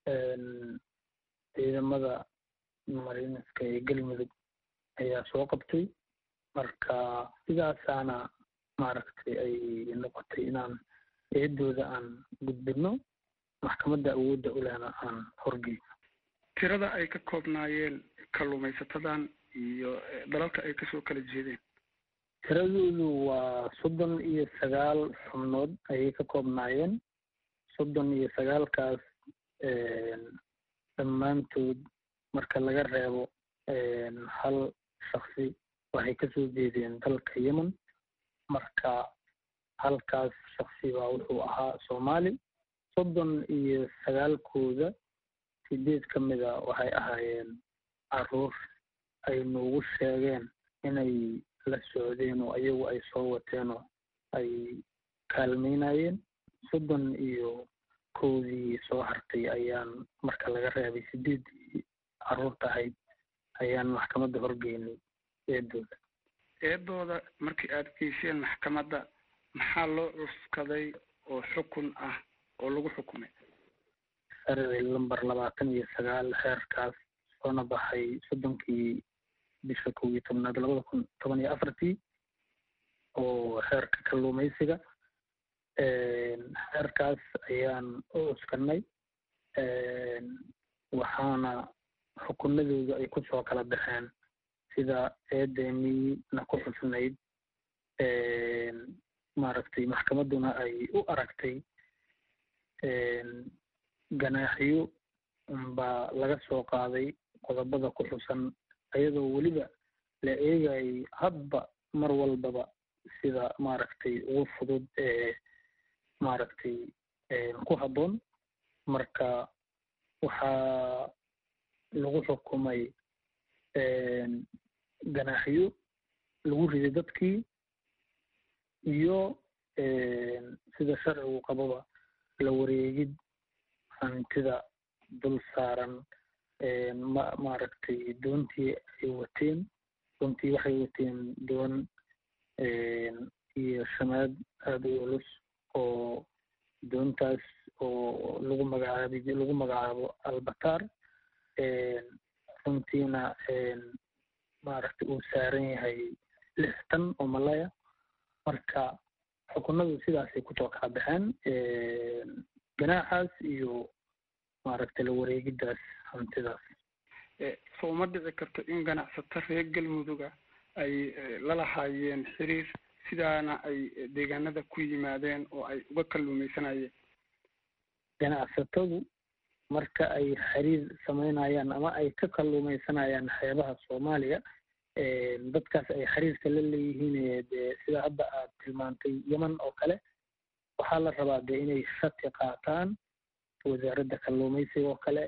ciidamada mariiniska ee galmudug ayaa soo qabtay marka sidaasaana maaragtay ay noqotay inaan eedooda aan gudbino maxkamadda awoodda u lehna aan horgeyno tirada ay ka koobnaayeen kalluumaysatadan iyo dalalka ay kasoo kala jeedeen tiradoodu waa soddon iyo sagaal xubnood ayay ka koobnaayeen soddon iyo sagaalkaas dhammaantood marka laga reebo hal shaksi waxay kasoo jeedeen dalka yemen marka halkaas shaksi baa wuxuu ahaa soomaali soddon iyo sagaalkooda sideed ka mida waxay ahaayeen caruur ay noogu sheegeen inay la socdeen oo ayagu ay soo wateen oo ay kaalmeynayeen soddon iyo kowdii soo hartay ayaan marka laga reebay sideeddii carruurta ahayd ayaan maxkamadda horgeynay eedooda eedooda markii aad geyseen maxkamadda maxaa loo cuskaday oo xukun ah oo lagu xukumay sharci lamber labaatan iyo sagaal xeerkaas soona baxay soddonkii bisha kow iyo tobnaad labada kun toban iyo afartii oo xeerka kalluumaysiga xeerkaas ayaan u cuskanay waxaana xukunadooda ay kusoo kala baxeen sida eedemina ku xusnayd maaragtay maxkamadduna ay u aragtay ganaaxiyo baa laga soo qaaday qodobada ku xusan ayadoo weliba la eegayay hadba mar walbaba sida maaragtay ugu fudud ee maaragtay ku habboon marka waxaa lagu xukumay ganaaxiyo lagu riday dadkii iyo sida sharcigu qababa la wareegid hantida dul saaran ma maaragtay doontii ay wateen doontii waxay wateen doon iyo shamaad aada u culus oo doontaas oo lagu magacaabi lagu magacaabo albatar runtiina maaragtay uu saaran yahay lix tan oo malaya marka xukunadu sidaasay kusoo kala baxeen ganaaxaas iyo maaragtay la wareegidaas hantidaas soo ma dhici karto in ganacsato reer galmuduga ay lalahaayeen xiriir sidaana ay deegaanada ku yimaadeen oo ay uga kalluumaysanayeen ganacsatadu marka ay xiriir samaynayaan ama ay ka kalluumaysanayaan xeebaha soomaaliya dadkaas ay xiriirka la leeyihiin dee sida hadda aad tilmaantay yeman oo kale waxaa la rabaa dee inay shati qaataan wasaaradda kalluumaysiga oo kale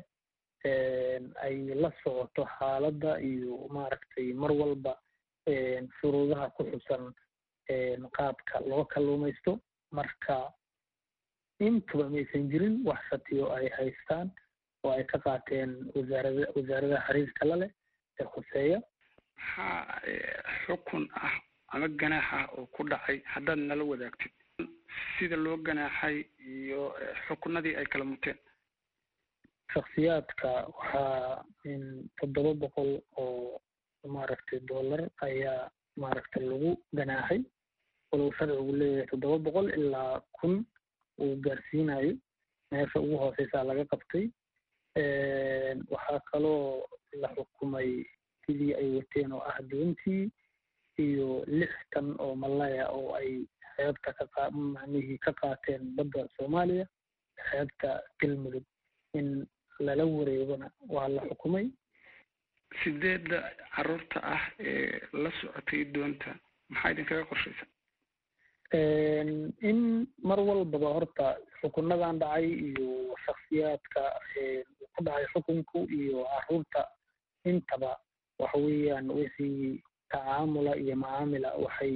ay la socoto xaaladda iyo maaragtay mar walba shuruudaha ku xusan qaabka loo kalluumaysto marka intuba maysan jirin wax shatiyo ay haystaan oo ay ka qaateen wasaarada wasaaradaha xiriirka la leh ee khuseeya maxaa xukun ah ama ganaax ah oo ku dhacay haddaad nala wadaagtid sida loo ganaaxay iyo xukunadii ay kala muteen shaksiyaadka waxaa toddoba boqol oo maaragtay dollar ayaa maaragtay lagu ganaaxay walow sharcigu leeyahay toddoba boqol ilaa kun uu gaarsiinayo meesha ugu hooseysaa laga qabtay waxaa kaloo la xukumay sidii ay wateen oo ah doontii iyo lix tan oo malaya oo ay xeebta ka macnihii ka qaateen badda soomaaliya xeebta galmudug in lala wareegona waa la xukumay sideedda carruurta ah ee la socotay doonta maxaa idinkaga qorshaysa in mar walbaba horta xukunadan dhacay iyo shaksiyaadka ku dhacay xukunku iyo carruurta intaba waxa weeyaan wixii tacaamula iyo macaamila waxay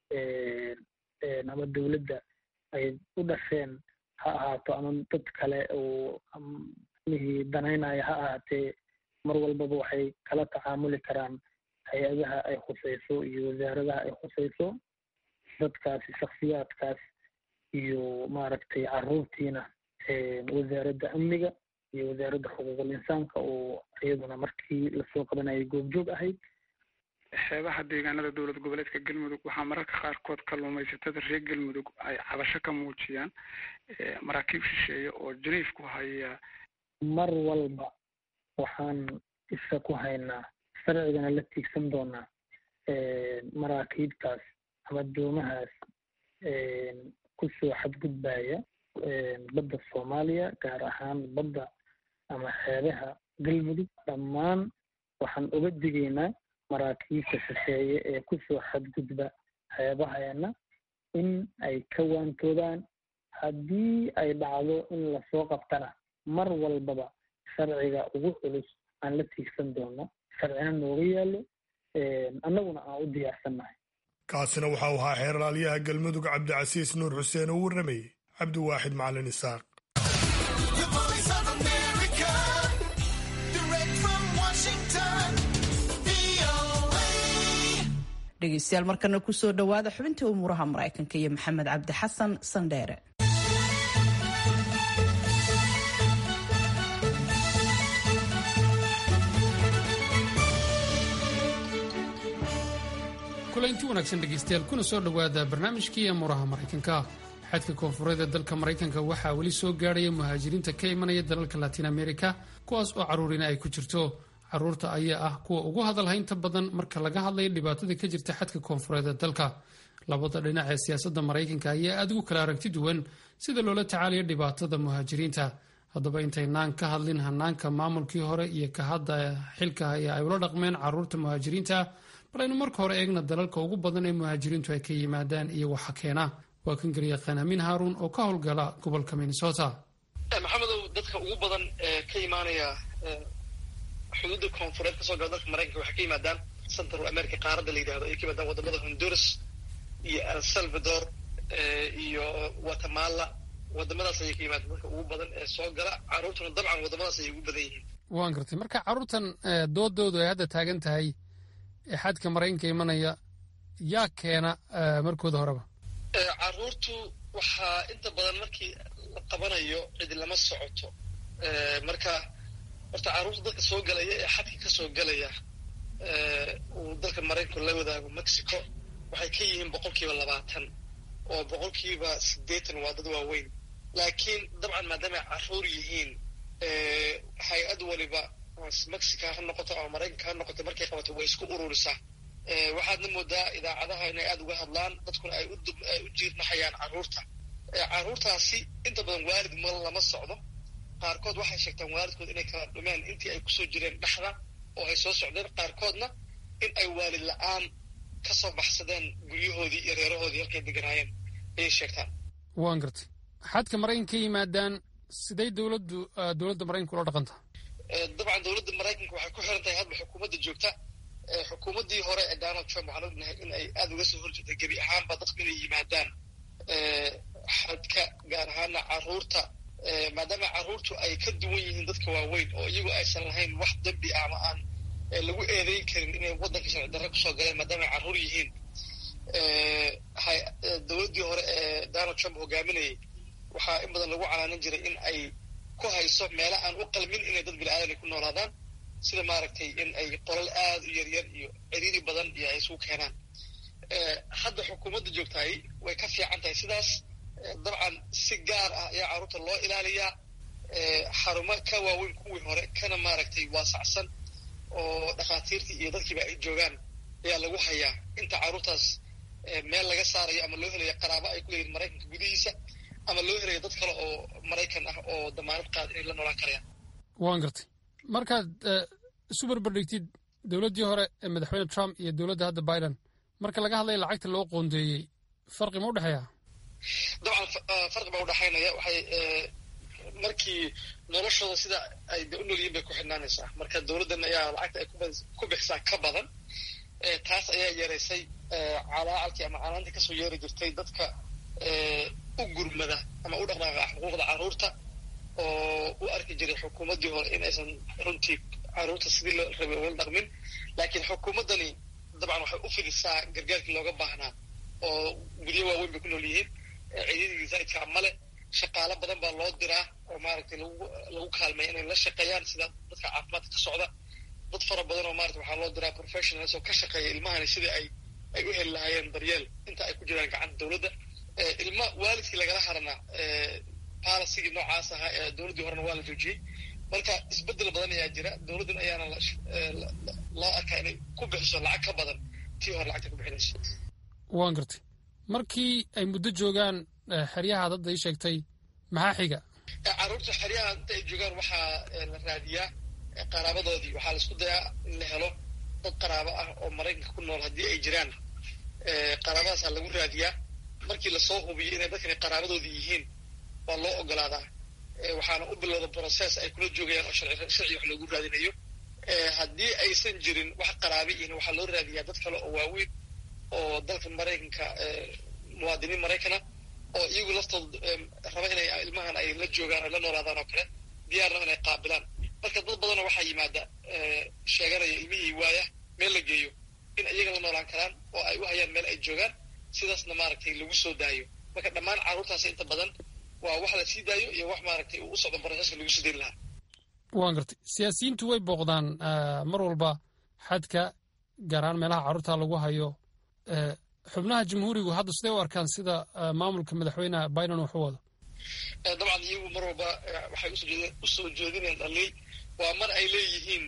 ama dowladda ay u dhasheen ha ahaato ama dad kale oo mihii danaynaya ha ahaatee mar walbaba waxay kala tacaamuli karaan hay-adaha ay khuseyso iyo wasaaradaha ay khuseyso dadkaasi shaksiyaadkaas iyo maaragtay carruurtiina wasaaradda amniga iyo wasaaradda xuquuqul insaanka oo iyaduna markii lasoo qabanayay goobjoog ahayd xeebaha deegaanada dowlad goboleedka galmudug waxaa mararka qaarkood kalluumaysatada reer galmudug ay cabasho ka muujiyaan maraakiib shisheeye oo janiif ku haya mar walba waxaan isha ku haynaa sharcigana la tiigsan doonaa maraakiibtaas ama doomahaas kusoo xadgudbaya badda soomaaliya gaar ahaan badda ama xeebaha galmudug dhammaan waxaan uga digaynaa maraakiibta shisheeye ee kusoo xadgudba xeebaheena in ay ka waantoobaan haddii ay dhacdo in lasoo qabtana mar walbaba sharciga ugu culus aan la tiigsan doono sharcina nooga yaallo annaguna aan u diyaarsannahay kaasina waxa uu ahaa xeerlaalyaha galmudug cabdicasiis nuur xuseen oo warramayey cabdiwaaxid macalin isaaq dhegeystayaal markana kusoo dhowaada xubintii umuuraha maraykanka iyo maxamed cabdi xasan sandheere kulanti wanaagsan dhegaystayaal kuna soo dhowaada barnaamijkii amuuraha maraykanka xadka koonfureed ee dalka maraykanka waxaa weli soo gaadhaya muhaajiriinta ka imanaya dalalka latiin america kuwaas oo caruurina ay ku jirto caruurta ayaa ah kuwa ugu hadalhaynta badan marka laga hadlayo dhibaatada ka jirta xadka koonfureed ee dalka labada dhinac ee siyaasadda maraykanka ayaa aad ugu kala aragti duwan sida loola tacaalayo dhibaatada muhaajiriinta haddaba intaynaan ka hadlin hanaanka maamulkii hore iyo ka hadda xilka ee ay ula dhaqmeen caruurta muhaajiriinta bal aynu marka hore eegna dalalka ugu badan ee muhaajiriintu ay ka yimaadaan iyo waxa keena waa kan garyaqaan amiin haaruun oo ka howlgala gobolka minnesota maxamedow dadka ugu badan ee ka imaanaya xuduudda koonfureed kasoo gala dalka maraykanka waxay ka yimaadaan central america qaaradda la yidhahdo ay ka yimaadaan wadamada honduras iyo el salvador iyo guatemala wadamadaas ayay ka yimaadaan dadka ugu badan ee soo gala caruurtuna dabcan wadamadaas ayay ugu badan yihiin waan gartay marka caruurtan doodoodu ay hadda taagan tahay ee xadka maraykanka imanaya yaa keena markooda horeba caruurtu waxaa inta badan markii la qabanayo cidi lama socoto marka horta caruurta dadka soo galaya ee xadka ka soo galaya uu dalka maraykanku la wadaago mexico waxay ka yihiin boqolkiiba labaatan oo boqolkiiba siddeetan waa dad waaweyn laakiin dabcan maadaama ay caruur yihiin hay-ad waliba mexica ha noqoto ama maraykanka ha noqoto markay qabato way isku ururisaa waxaadna moodaa idaacadaha inay aada uga hadlaan dadkuna ay ay u jiirnaxayaan carruurta carruurtaasi inta badan waalid ma lama socdo qaarkood waxay sheegtaan waalidkood inay kala dhumeen intii ay kusoo jireen dhexda oo ay soo socdeen qaarkoodna in ay waalid la-aan ka soo baxsadeen guryahoodii iyo reerahoodii halkay deganaayeen ayay sheegtaan waan gartay xadka maraykanka ka yimaadaan siday dowladdu dowladda maraykanka ula dhaqantaa dabcan dowladda maraykanka waxay ku xiran tahay hadba xukuumadda joogta xukuumaddii hore ee donald trump waxaan ognahay in ay aada uga soo horjeeday gebi ahaanba dadku inay yimaadaan xadka gaar ahaana caruurta maadaama caruurtu ay ka duwan yihiin dadka waaweyn oo iyagu aysan lahayn wax dembi ah ama aan lagu eedeyn karin inay waddanka sharci darre kusoo galeen maadaama ay carruur yihiin dowladdii hore ee donald trump hogaaminayay waxaa in badan lagu calaanin jiray in ay ku hayso meelo aan u qalmin inay dad bini-aadan ay ku noolaadaan sida maaragtay in ay qolal aada u yaryar iyo ciriiri badan iyo ay isugu keenaan hadda xukuumadda joogtahay way ka fiican tahay sidaas dabcan si gaar ah ayaa carruurta loo ilaaliyaa xarumo ka waaweyn kuwii hore kana maaragtay waasacsan oo dhakhaatiirtii iyo dadkiiba ay joogaan ayaa lagu hayaa inta carruurtaas meel laga saarayo ama loo helayo qaraabo ay ku leeyihin maraykanka gudihiisa ama loo helayo dad kale oo maraykan ah oo damaanad qaad inay la noolaan karayaan waan gartay markaad isu barbardhigtid dowladdii hore ee madaxweyne trump iyo dowladda hadda biden marka laga hadlaya lacagta loo qoondeeyey farqi ma u dhexeeya dabcan farqi baa udhexaynaya waxay markii noloshooda sida ay de u nolyihin bay ku xidhnaanaysaa marka dowladdan ayaa lacagta ay ku bixisaa ka badan taas ayaa yeeraysay calaacalkii ama canaantii kasoo yeeri jirtay dadka u gurmada ama u dhaqdhaqaaqa xuquuqda carruurta oo u arki jiray xukuumaddii hore in aysan runtii carruurta sidii loo rabay ula dhaqmin laakiin xukuumaddani dabcan waxay u fidisaa gargaarkii looga baahnaa oo guryo waaweyn bay ku nool yihiin ciidadii zaidkaa male shaqaalo badan baa loo diraa oo maaragtay lagu lagu kaalmaya inay la shaqeeyaan sida dadka caafimaadka ka socda dad fara badan oo maarata waxaa loo diraa professionals oo ka shaqeeya ilmahani sidii ay ay u heli lahaayeen daryeel inta ay ku jiraan gacanta dowladda ilma waalidkii lagala harana polisigii noocaas ahaa ee dowladdii horena waa la joojiyey marka isbedel badan ayaa jira dowladdan ayaana loo arkaa inay ku bixiso lacag ka badan tii hore lacagta ku bixinayso waan gartay markii ay muddo joogaan xeryaha hadda ii sheegtay maxaa xiga carruurta xeryaha inta ay joogaan waxaa la raadiyaa qaraabadoodii waxaa la isku dayaa in la helo dad qaraabo ah oo maraykanka ku nool haddii ay jiraan qaraabadaasaa lagu raadiyaa markii lasoo hubiyo inay dadkani qaraabadoodii yihiin waa loo ogolaadaa waxaana u bilowda process ay kula joogayaan oo sharci wax loogu raadinayo haddii aysan jirin wax qaraabi ihin waxaa loo raadiyaa dad kale oo waaweyn oo dalka maraykanka muwaadiniin maraykana oo iyagu laftooda raba inay ilmahan ay la joogaan ay la noolaadaan oo kale diyaarna inay qaabilaan marka dad badanoo waxaa yimaada sheeganaya ilmihii waaya meel la geeyo in iyaga la noolaan karaan oo ay u hayaan meel ay joogaan sidaasna maaragtay lagu soo daayo marka dhammaan carruurtaasi inta badan waa wax la sii daayo iyo wax maaragtay uu u socdo boroseska lagu sii dayn lahaa waan gartay siyaasiyiintu way booqdaan mar walba xadka gaar ahaan meelaha carruurta lagu hayo xubnaha jamhuurigu hadda siday u arkaan sida maamulka madaxweyne biden wax u wado dabcan iyagu mar walba waxay usoo jeedinayaan dhaliil waa mar ay leeyihiin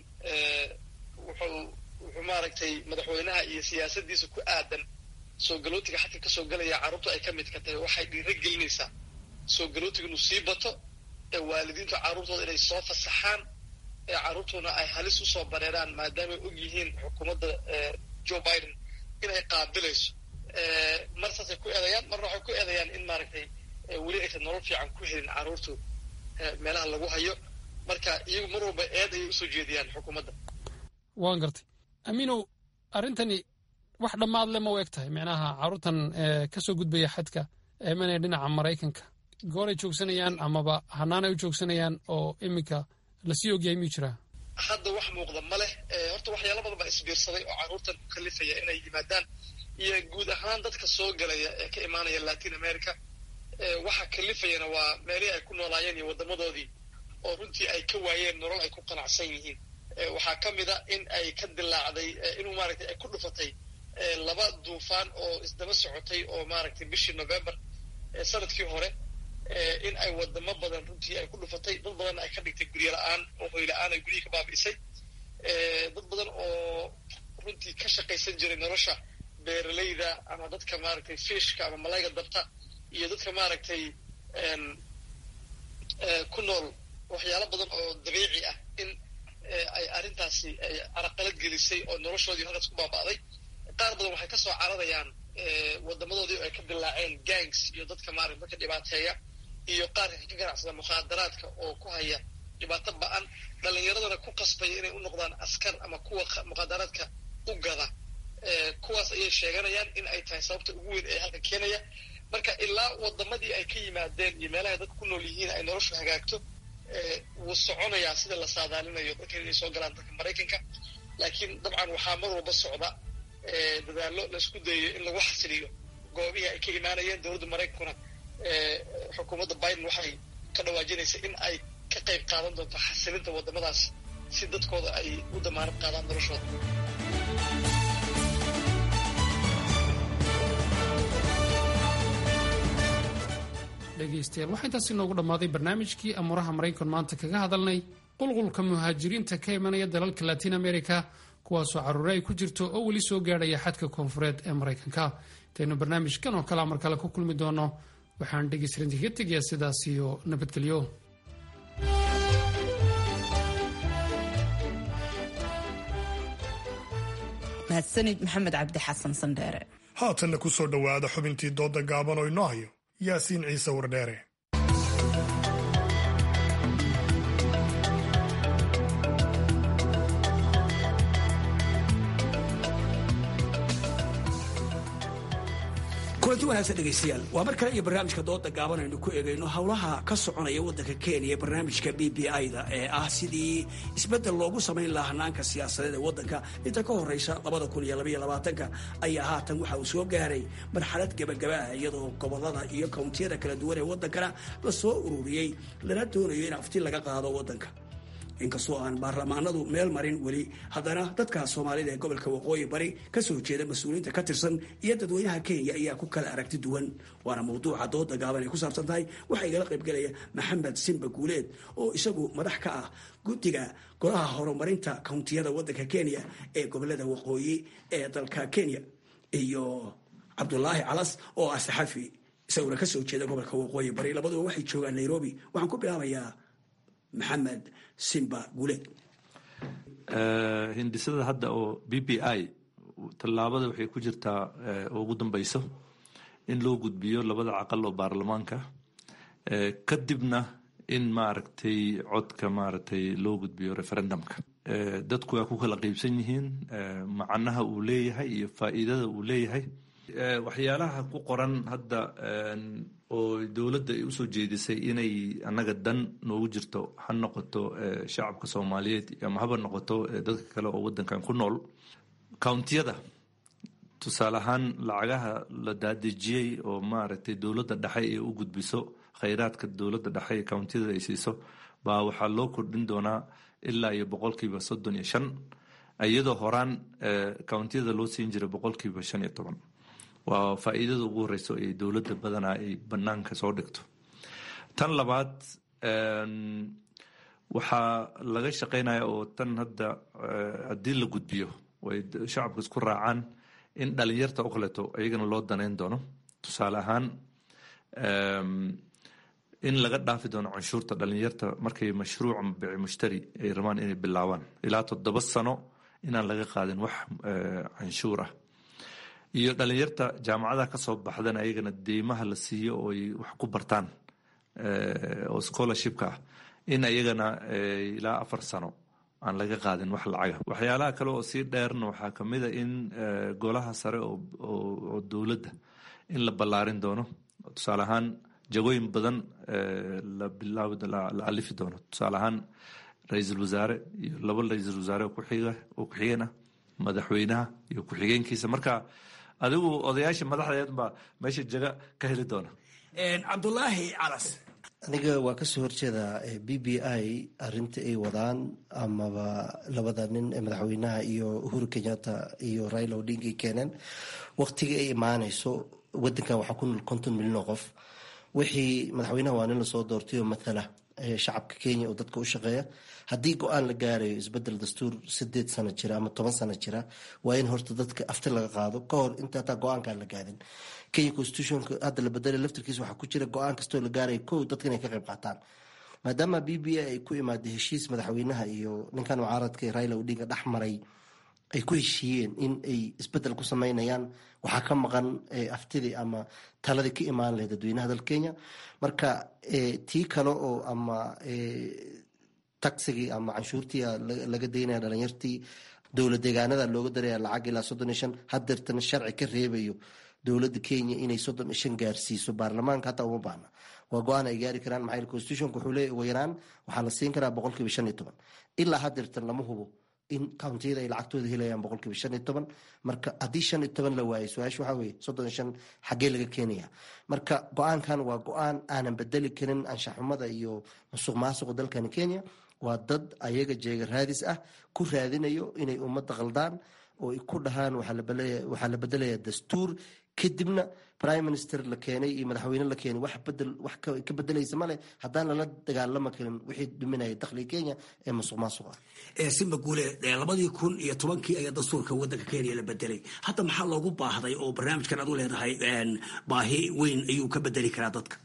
wuxuu wuxuu maaragtay madaxweynaha iyo siyaasadiisa ku aadan soo galootiga xadka ka soo gelaya carruurtu ay ka mid ka tahay waxay dhiiro gelinaysaa soo galootiga inuu sii bato ee waalidiintu carruurtooda inay soo fasaxaan ee carruurtuna ay halis usoo bareeraan maadaamay og yihiin xukuumadda joe biden inay qaabilayso mar saasay ku eedayaan marna waxay ku eedayaan in maaragtay weli aysan nolol fiican ku helin carruurtu meelaha lagu hayo marka iyagu mar walba eed ayay usoo jeediyaan xukuumadda waan gartay amiinow arrintani wax dhammaad le ma u eg tahay micnaha carruurtan ka soo gudbaya xadka eemanaya dhinaca maraykanka gooray joogsanayaan amaba hanaanay u joogsanayaan oo iminka lasii ogyahay miyuu jiraa hadda wax muuqda ma leh horta waxyaala badan baa isbiirsaday oo carruurtan ku kalifaya inay yimaadaan iyo guud ahaan dadka soo galaya ee ka imaanaya latin america waxa kalifayana waa meelihii ay ku noolaayeen iyo waddamadoodii oo runtii ay ka waayeen nolol ay ku qanacsan yihiin waxaa ka mid a in ay ka dilaacday inuu maaragtay ay ku dhufatay laba duufaan oo isdaba socotay oo maaragtay bishii november sanadkii hore in ay wadamo badan runtii ay ku dhufatay dad badanna ay ka dhigtay guryo la-aan oo hoy la-aan ay guryihii ka baabi'isay dad badan oo runtii ka shaqaysan jiray nolosha beeralayda ama dadka maaragtay fishka ama malayga dabta iyo dadka maaragtay ku nool waxyaalo badan oo dabiici ah in ay arrintaasi ay caraqalad gelisay oo noloshoodii halkaas ku baaba'day qaar badan waxay ka soo cararayaan wadamadoodii oo ay ka dilaaceen gangs iyo dadka maaragta dadka dhibaateeya iyo qaarka ka ganacsada mukhaadaraadka oo ku haya dhibaato ba-an dhallinyaradana ku qasbaya inay u noqdaan askar ama kuwa mukhaadaraadka u gada kuwaas ayay sheeganayaan in ay tahay sababta ugu weyn ee halka keenaya marka ilaa wadamadii ay ka yimaadeen iyo meelahay dadka ku nool yihiin ay noloshu hagaagto wuu soconayaa sida la saadaalinayo dadka inay soo galaan dalka maraykanka laakiin dabcan waxaa mar walba socda dadaallo laisku dayayo in lagu xasiliyo goobihii ay ka imaanayeen dowladda maraykankuna xukuumadda biden waxay ka dhawaajinaysa in ay ka qayb qaadan doonto xasilinta waddamadaas si dadkooda ay u damaanad qaadaan noloshooda dhegaystayaal waxaa intaasi noogu dhammaaday barnaamijkii amuuraha maraykan maanta kaga hadalnay qulqulka muhaajiriinta ka imanaya dalalka latin america kuwaasoo carruure ay ku jirto oo weli soo gaadhaya xadka koonfureed ee maraykanka intaynu barnaamijkan oo kalea mar kale ku kulmi doono waxaan dhegaystarinta kaga tegayaa sidaas iyo nabadgelyo mahadsanid maxamed cabdi xasan sandheere haatanna ku soo dhowaada xubintii dooda gaaban oo inoo hayo yaasiin ciise wardheere kulanti wanaagsan dhegaystayaal waa mar kale iyo barnaamijka dooda gaaban aynu ku eegayno howlaha ka soconaya waddanka kenya barnaamijka b b i-da ee ah sidii isbeddel loogu samayn lahaa hanaanka siyaasadeed ee waddanka inta ka horraysa labada kun iyo labaiyo labaatanka ayaa haatan waxa uu soo gaaray marxalad gebagaba ah iyadoo gobollada iyo kawntiyada kala duwan ee waddankana la soo ururiyey lana doonayo in afti laga qaado waddanka inkastoo aan baarlamaanadu meel marin weli haddana dadka soomaalida ee gobolka waqooyi bari kasoo jeeda mas-uuliyiinta ka tirsan iyo dadweynaha kenya ayaa ku kala aragti duwan waana mawduuca dooda gaaban ay ku saabsan tahay waxaa igala qaybgelaya maxamed simba guuleed oo isagu madax ka ah guddiga golaha horumarinta kawntiyada waddanka kenya ee gobolada waqooyi ee dalka kenya iyo cabdulaahi calas oo ah saxafi isaguna kasoo jeeda gobolka waqooyi bari labaduba waxay joogaan nairobi waxaan ku bilaabayaa maxamed simba guuleed hindisada hadda oo b b i tallaabada waxay ku jirtaa ugu dambeyso in loo gudbiyo labada caqal oo baarlamaanka kadibna in maaragtay codka maaragtay loo gudbiyo referendumka dadku waa ku kala qeybsan yihiin macnaha uu leeyahay iyo faa'iidada uu leeyahay waxyaalaha ku qoran hadda oo dowladda ay usoo jeedisay inay annaga dan noogu jirto ha noqoto shacabka soomaaliyeed ama haba noqoto dadka kale oo waddankan ku nool countiyada tusaale ahaan lacagaha la daadejiyey oo maaragtay dowladda dhexe ee u gudbiso khayraadka dowladda dhexe ee countiyada ay siiso baa waxaa loo kordhin doonaa ilaa iyo boqolkiiba soddon iyo shan iyadoo horaan countiyada loo siin jiray boqolkiiba shan iyo toban waa faa'iidada ugu horeyso ee dowladda badanaa ay banaanka soo dhigto tan labaad waxaa laga shaqeynaya oo tan hadda haddii la gudbiyo way shacabka isku raacaan in dhalinyarta oo kaleeto iyagana loo daneyn doono tusaale ahaan in laga dhaafi doono canshuurta dhalinyarta markay mashruuc bici mushtari ay rabaan inay bilaabaan ilaa toddoba sano inaan laga qaadin wax canshuur ah iyo dhalinyarta jaamacadaha ka soo baxdana ayagana deymaha la siiyo oo ay wax ku bartaan oo scholarshipka ah in ayagana ilaa afar sano aan laga qaadin wax lacaga waxyaalaha kale oo sii dheerna waxaa kamid a in golaha sare oo dowladda in la ballaarin doono tusaale ahaan jagooyin badan la bilaab la alifi doono tusaale ahaan ra-iisul wasaare iyo laba ra-iisul wasaare oo kuxiga oo ku-xigeen ah madaxweynaha iyo ku-xigeenkiisa marka adigu odayaasha madaxdeed baa meesha jaga ka heli doona cabdulaahi calas aniga waa kasoo horjeedaa b b i arinta ay wadaan amaba labada nin ee madaxweynaha iyo uhuru kenyatta iyo raila odinga ay keeneen waqtiga ay imaaneyso wadankan waxaa ku nool konton milyan oo qof wixii madaxweynaha waa nin lasoo doortay oo mathala shacabka kenya oo dadka u shaqeeya haddii go-aan la gaarayo isbedel dastuur sideed sano jira ama toban sano jira waa in horta dadka afti laga qaado ka hor inta hataa go-aankaan la gaadin kenya constitutionka hadda la bedelay laftirkiisa waxaa ku jira go-aan kastoo la gaaraya kow dadka inay ka qayb qaataan maadaama b b a ay ku imaaday heshiis madaxweynaha iyo ninkan mucaaradka raila odinga dhex maray ay ku heshiiyeen in ay isbedel ku sameynayaan waxaa ka maqan aftidii ama taladii ka imaan lahayd dadweynaha dalka kenya marka tii kale oo ama taxigii ama canshuurtii laga daynaya dhalinyartii dowlad deegaanada looga daraya lacag ilaa soddon iyo shan hadeertana sharci ka reebayo dowladda kenya inay soddon iyo shan gaarsiiso baarlamaanka hataa uma baahna waa go-aan ay gaari karaan maxaa constitutionka wuxuu leeyahy ugu yaraan waxaa la siin karaa boqolkiiba shan iyo toban ilaa hadeertan lama hubo in countiyada ay lacagtooda helayaan boqolkiiba shan iyo toban marka haddii shan iyo toban la waayo su-aasha waxaa weeye soddon iyo shan xaggee laga keenaya marka go-aankan waa go-aan aanan bedeli karin anshaxumada iyo musuq maasuqa dalkani kenya waa dad ayaga jeega raadis ah ku raadinayo inay ummadda qaldaan oo ay ku dhahaan waxaa la bedelaya dastuur kadibna prime minister la keenay iyo madaxweyne la keenay wax bedel wax ka bedelaysa male haddaan lala dagaalama karin wixii dhuminaya dakhliga kenya ee musuq maasuq ah simba guule labadii kun iyo tobankii ayaa dastuurka wadanka kenya la bedelay hadda maxaa loogu baahday oo barnaamijkan aad u leedahay baahi weyn ayuu ka bedeli karaa dadka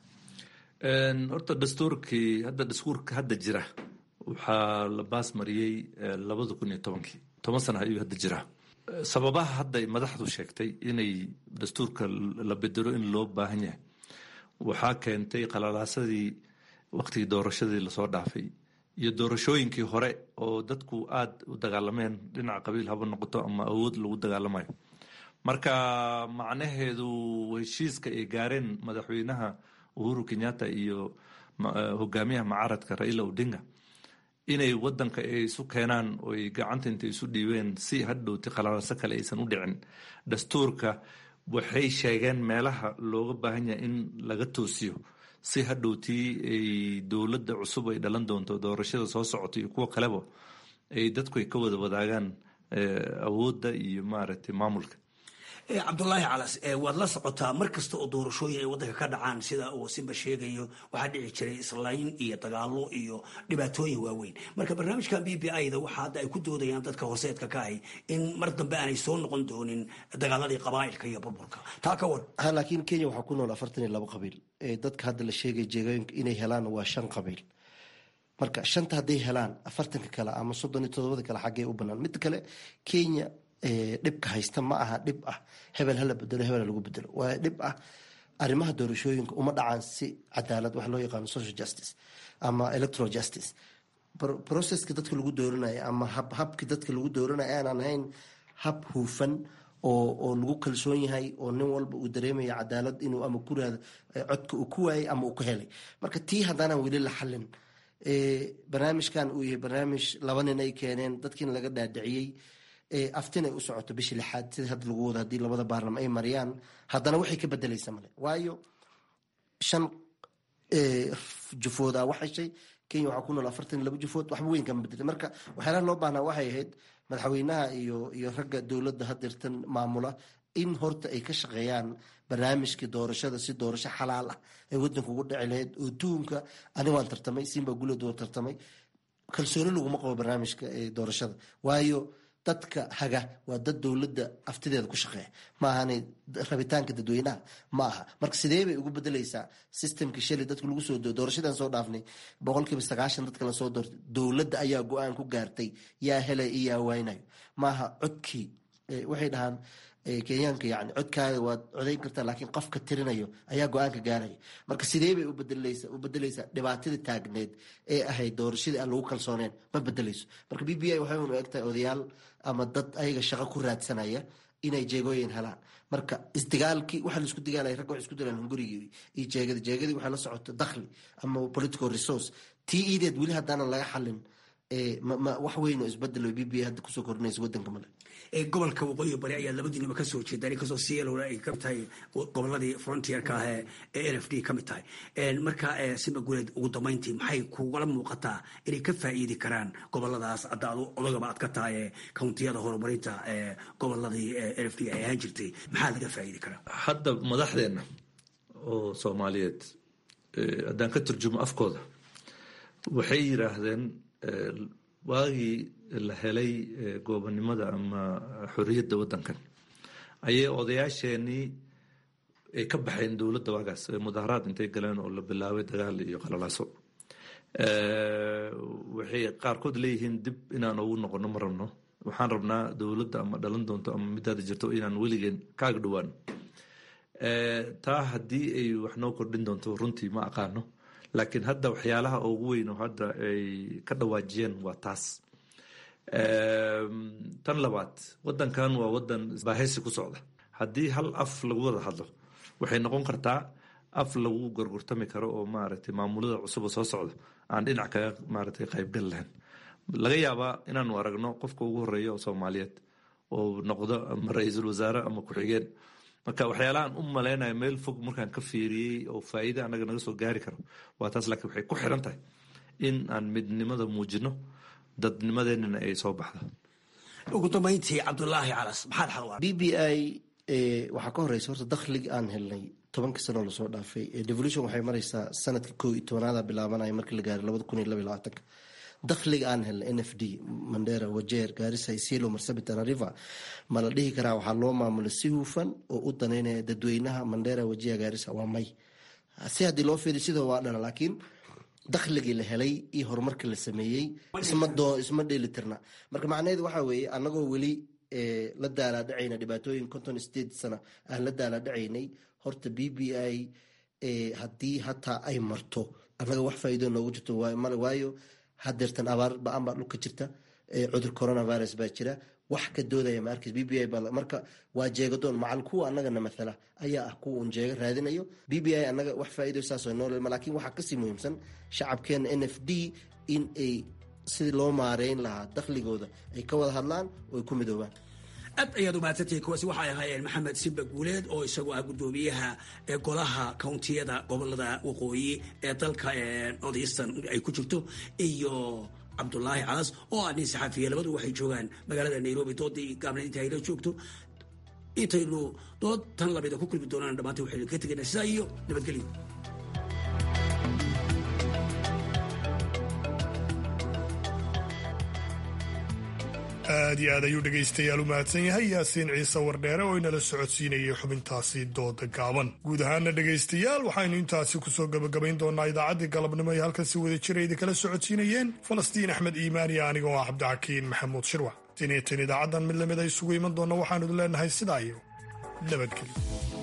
horta dastuurkii hadda dastuurka hadda jira waxaa la baas mariyey labada kun iyo tobankii toban sana ayuu hadda jiraa sababaha hadda madaxdu sheegtay inay dastuurka la bedelo in loo baahan yahay waxaa keentay qalalaasadii waqtigii doorashadii lasoo dhaafay iyo doorashooyinkii hore oo dadku aada u dagaalameen dhinaca qabiil haba noqoto ama awood lagu dagaalamayo marka macnaheedu heshiiska ay gaareen madaxweynaha uhuru kenyatta iyo hogaamiyaha mucaaradka raila odinga inay wadanka ay isu keenaan oo ay gacanta inta isu dhiibeen si hadhowti qalalaso kale aysan u dhicin dastuurka waxay sheegeen meelaha looga baahan yahay in laga toosiyo si hadhowtii ay dowladda cusub ay dhalan doonto doorashada soo socota iyo kuwa kaleba ay dadku ay ka wada wadaagaan awoodda iyo maaragtay maamulka cabdulaahi calas waad la socotaa mar kasta oo doorashooyin ay wadanka ka dhacaan sida uu simba sheegayo waxaa dhici jiray islayn iyo dagaalo iyo dhibaatooyin waaweyn marka barnaamijkan b b i da waxa hadda ay ku doodayaan dadka hooseedka ka ahi in mar dambe aanay soo noqon doonin dagaaladii qabaa'ilka iyo burburka taa ka war laakiin kenya waxaa ku nool afartan iyo labo qabiil dadka hadda la sheegay jeegooyinka inay helaan waa shan qabiil marka shanta hadday helaan afartanka kale ama soddon iyo todobada kale xaggee u banaan midda kale kenya dhibka haysta ma aha dhib ah hebel hala bedelo hebel lagu bedelo waa dhib ah arrimaha doorashooyinka uma dhacaan si cadaalad wax loo yaqaano social justice ama electoral justice processka dadka lagu dooranayo ama habkii dadka lagu dooranayo aanan ahayn hab huufan oo oo lagu kalsoon yahay oo nin walba uu dareemayo cadaalad inuu ama ku raado codka uu ku waayay ama uu ku helay marka tii haddaanan weli la xalin barnaamijkan uu yahay barnaamij laba nin ay keeneen dadkiina laga dhaadhiciyey aftin ay u socoto bishii lixaad sida hadda lagu wado haddii labada baarlama ay mariyaan haddana waxay ka bedelaysa male waayo shan jufood a wax heshay kenya waxaa ku nool afartan laba jufood waxba weyn kama bedelay marka waxyaalaha loo baahnaa waxay ahayd madaxweynaha iyo iyo ragga dowladda hadeertan maamula in horta ay ka shaqeeyaan barnaamijkii doorashada si doorasho xalaal ah ay wadanka ugu dhici lahayd oo tuhumka ani waan tartamay simba gulad waa tartamay kalsooni laguma qabo barnaamijka doorashada waayo dadka haga waa dad dowladda aftideeda ku shaqeeya ma ahana rabitaanka dadweynaha ma aha marka sidee bay ugu bedeleysaa systemkii shalay dadka lagu soo doorashadan soo dhaafnay boqolkiiba sagaashan dadka lasoo doortay dowladda ayaa go-aan ku gaartay yaa helay iyo yaa waynayo maaha codkii waxay dhahaan kenyaanka yani codkaaga waad codayn kartaa laakiin qofka tirinayo ayaa go-aanka gaaraya marka sidee bay u bedeleysaa dhibaatadii taagneed ee ahayd doorashadii aan lagu kalsooneen ma bedeleyso marka b b i waxay unu egtahay odayaal ama dad ayaga shaqo ku raadsanaya inay jeegooyin helaan marka isdigaalkii waxa laisku digaalaya ragga waxay isku dilaan hungurigii iyo jeegada jeegadii waxaa la socota dakhli ama political resource tii iideed weli haddaanan laga xalin wax weyn oo isbedelo b b hadda kusoo kordhinaysa wadanka male gobolka waqooyi bari ayaa labadiinaba kasoo jeedaan inkastoo cielona ay kamid tahay goboladii frontierka ah ee n f d kamid tahay marka sima guuleed ugu dambeyntii maxay kugala muuqataa inay ka faa'iidi karaan goboladaas hadda adu odagaba aad ka tahay countiyada horumarinta goboladii n f d ay ahaan jirtay maxaa laga faa'iidi karaa hadda madaxdeena oo soomaaliyeed haddaan ka turjumo afkooda waxay yiraahdeen waagii la helay goobonimada ama xorriyadda waddankan ayay odayaasheenii ay ka baxeen dowladda waagaas mudaharaad intay galeen oo la bilaabay dagaal iyo qalalaaso waxay qaarkood leeyihiin dib inaan ugu noqono ma rabno waxaan rabnaa dowladda ama dhalan doonto ama midaada jirto inaan weligeen kaaga dhowaan taa haddii ay wax noo kordhin doonto runtii ma aqaano laakiin hadda waxyaalaha ugu weyn oo hadda ay ka dhawaajiyeen waa taas tan labaad wadankan waa wadan baahaysi ku socda haddii hal af lagu wada hadlo waxay noqon kartaa af lagu gorgortami karo oo maaragtay maamulada cusub oo soo socda aan dhinac kaga maaragtay qaybgal lahayn laga yaabaa inaanu aragno qofka ugu horeeya oo soomaaliyeed oo noqdo ama ra-iisul wasaare ama ku-xigeen marka waxyaalahaan u maleynayo meel fog markaan ka fiiriyey oo faa'iida anaga naga soo gaari karo waa taas laakiin waxay ku xiran tahay in aan midnimada muujino dadnimadeenana ay soo baxdo ugu dambeyntii cabdulaahi calas maxaad xalwaa b b i waxaa ka horeysa horta dakhliga aan helnay tobankii sanoo lasoo dhaafay devolution waxay mareysaa sanadka koo iyo tobanaada bilaabanaya markii la gaaray labada kun iyo laba iyo labaatanka dakhliga aan helnay n f d mandera wajeer gaarisa isielo marsabit river ma la dhihi karaa waxaa loo maamulay si hufan oo u daneynaya dadweynaha mandera wajiha gaarisa waa may si haddii loo fiiriy sidoo waa dhana laakiin dakhligii la helay iyo horumarkii la sameeyey isma dheelitirna marka macnaheedu waxaa weeye anagoo weli la daalaadhacayna dhibaatooyin conton state sana aan la daalaadhacaynay horta b b i haddii hataa ay marto annaga wax faa'iido noogu jirto male waayo hadeertan abaar ba-an baa dhulka jirta cudur coronavirus baa jira wax ka doodaya ma arkaysa b b i marka waa jeegadoon macal kuwa annagana mathala ayaa ah kuwa un jeega raadinayo b b i annaga wax faa'iido saasoo noolelma laakiin waxaa kasii muhiimsan shacabkeena n f d in ay sidii loo maareyn lahaa dakhligooda ay ka wada hadlaan oo ay ku midoobaan aad ayaad umahadsantihiin kuwaasi waxay ahaayeen maxamed simba guuleed oo isagoo ah guddoomiyaha golaha countiyada gobolada waqooyi ee dalka northeastern ay ku jirto iyo cabdulaahi calas oo ah nin saxaafiya labadu waxay joogaan magaalada nairobi doodii gaabna inta ayla joogto intaynu dood tan lamida ku kulmi doonaan dhammaanta waxaynu ka tegaynaa sidaa iyo nabadgelyo aad iyo aad ayuu dhegaystayaal u mahadsan yahay yaasiin ciise wardheere oo inala socodsiinayay xubintaasi dooda gaaban guud ahaana dhegaystayaal waxaynu intaasi kusoo gabagabayn doonaa idaacaddii galabnimo ay halkan si wada jira idinkala socodsiinayeen falastiin axmed iimaan iyo anigoo ah cabdixakiin maxamuud shirwac tin iyo tin idaacaddan mid lamid a isugu iman doonna waxaanu idin leenahay sidaa iyo nabadgelyo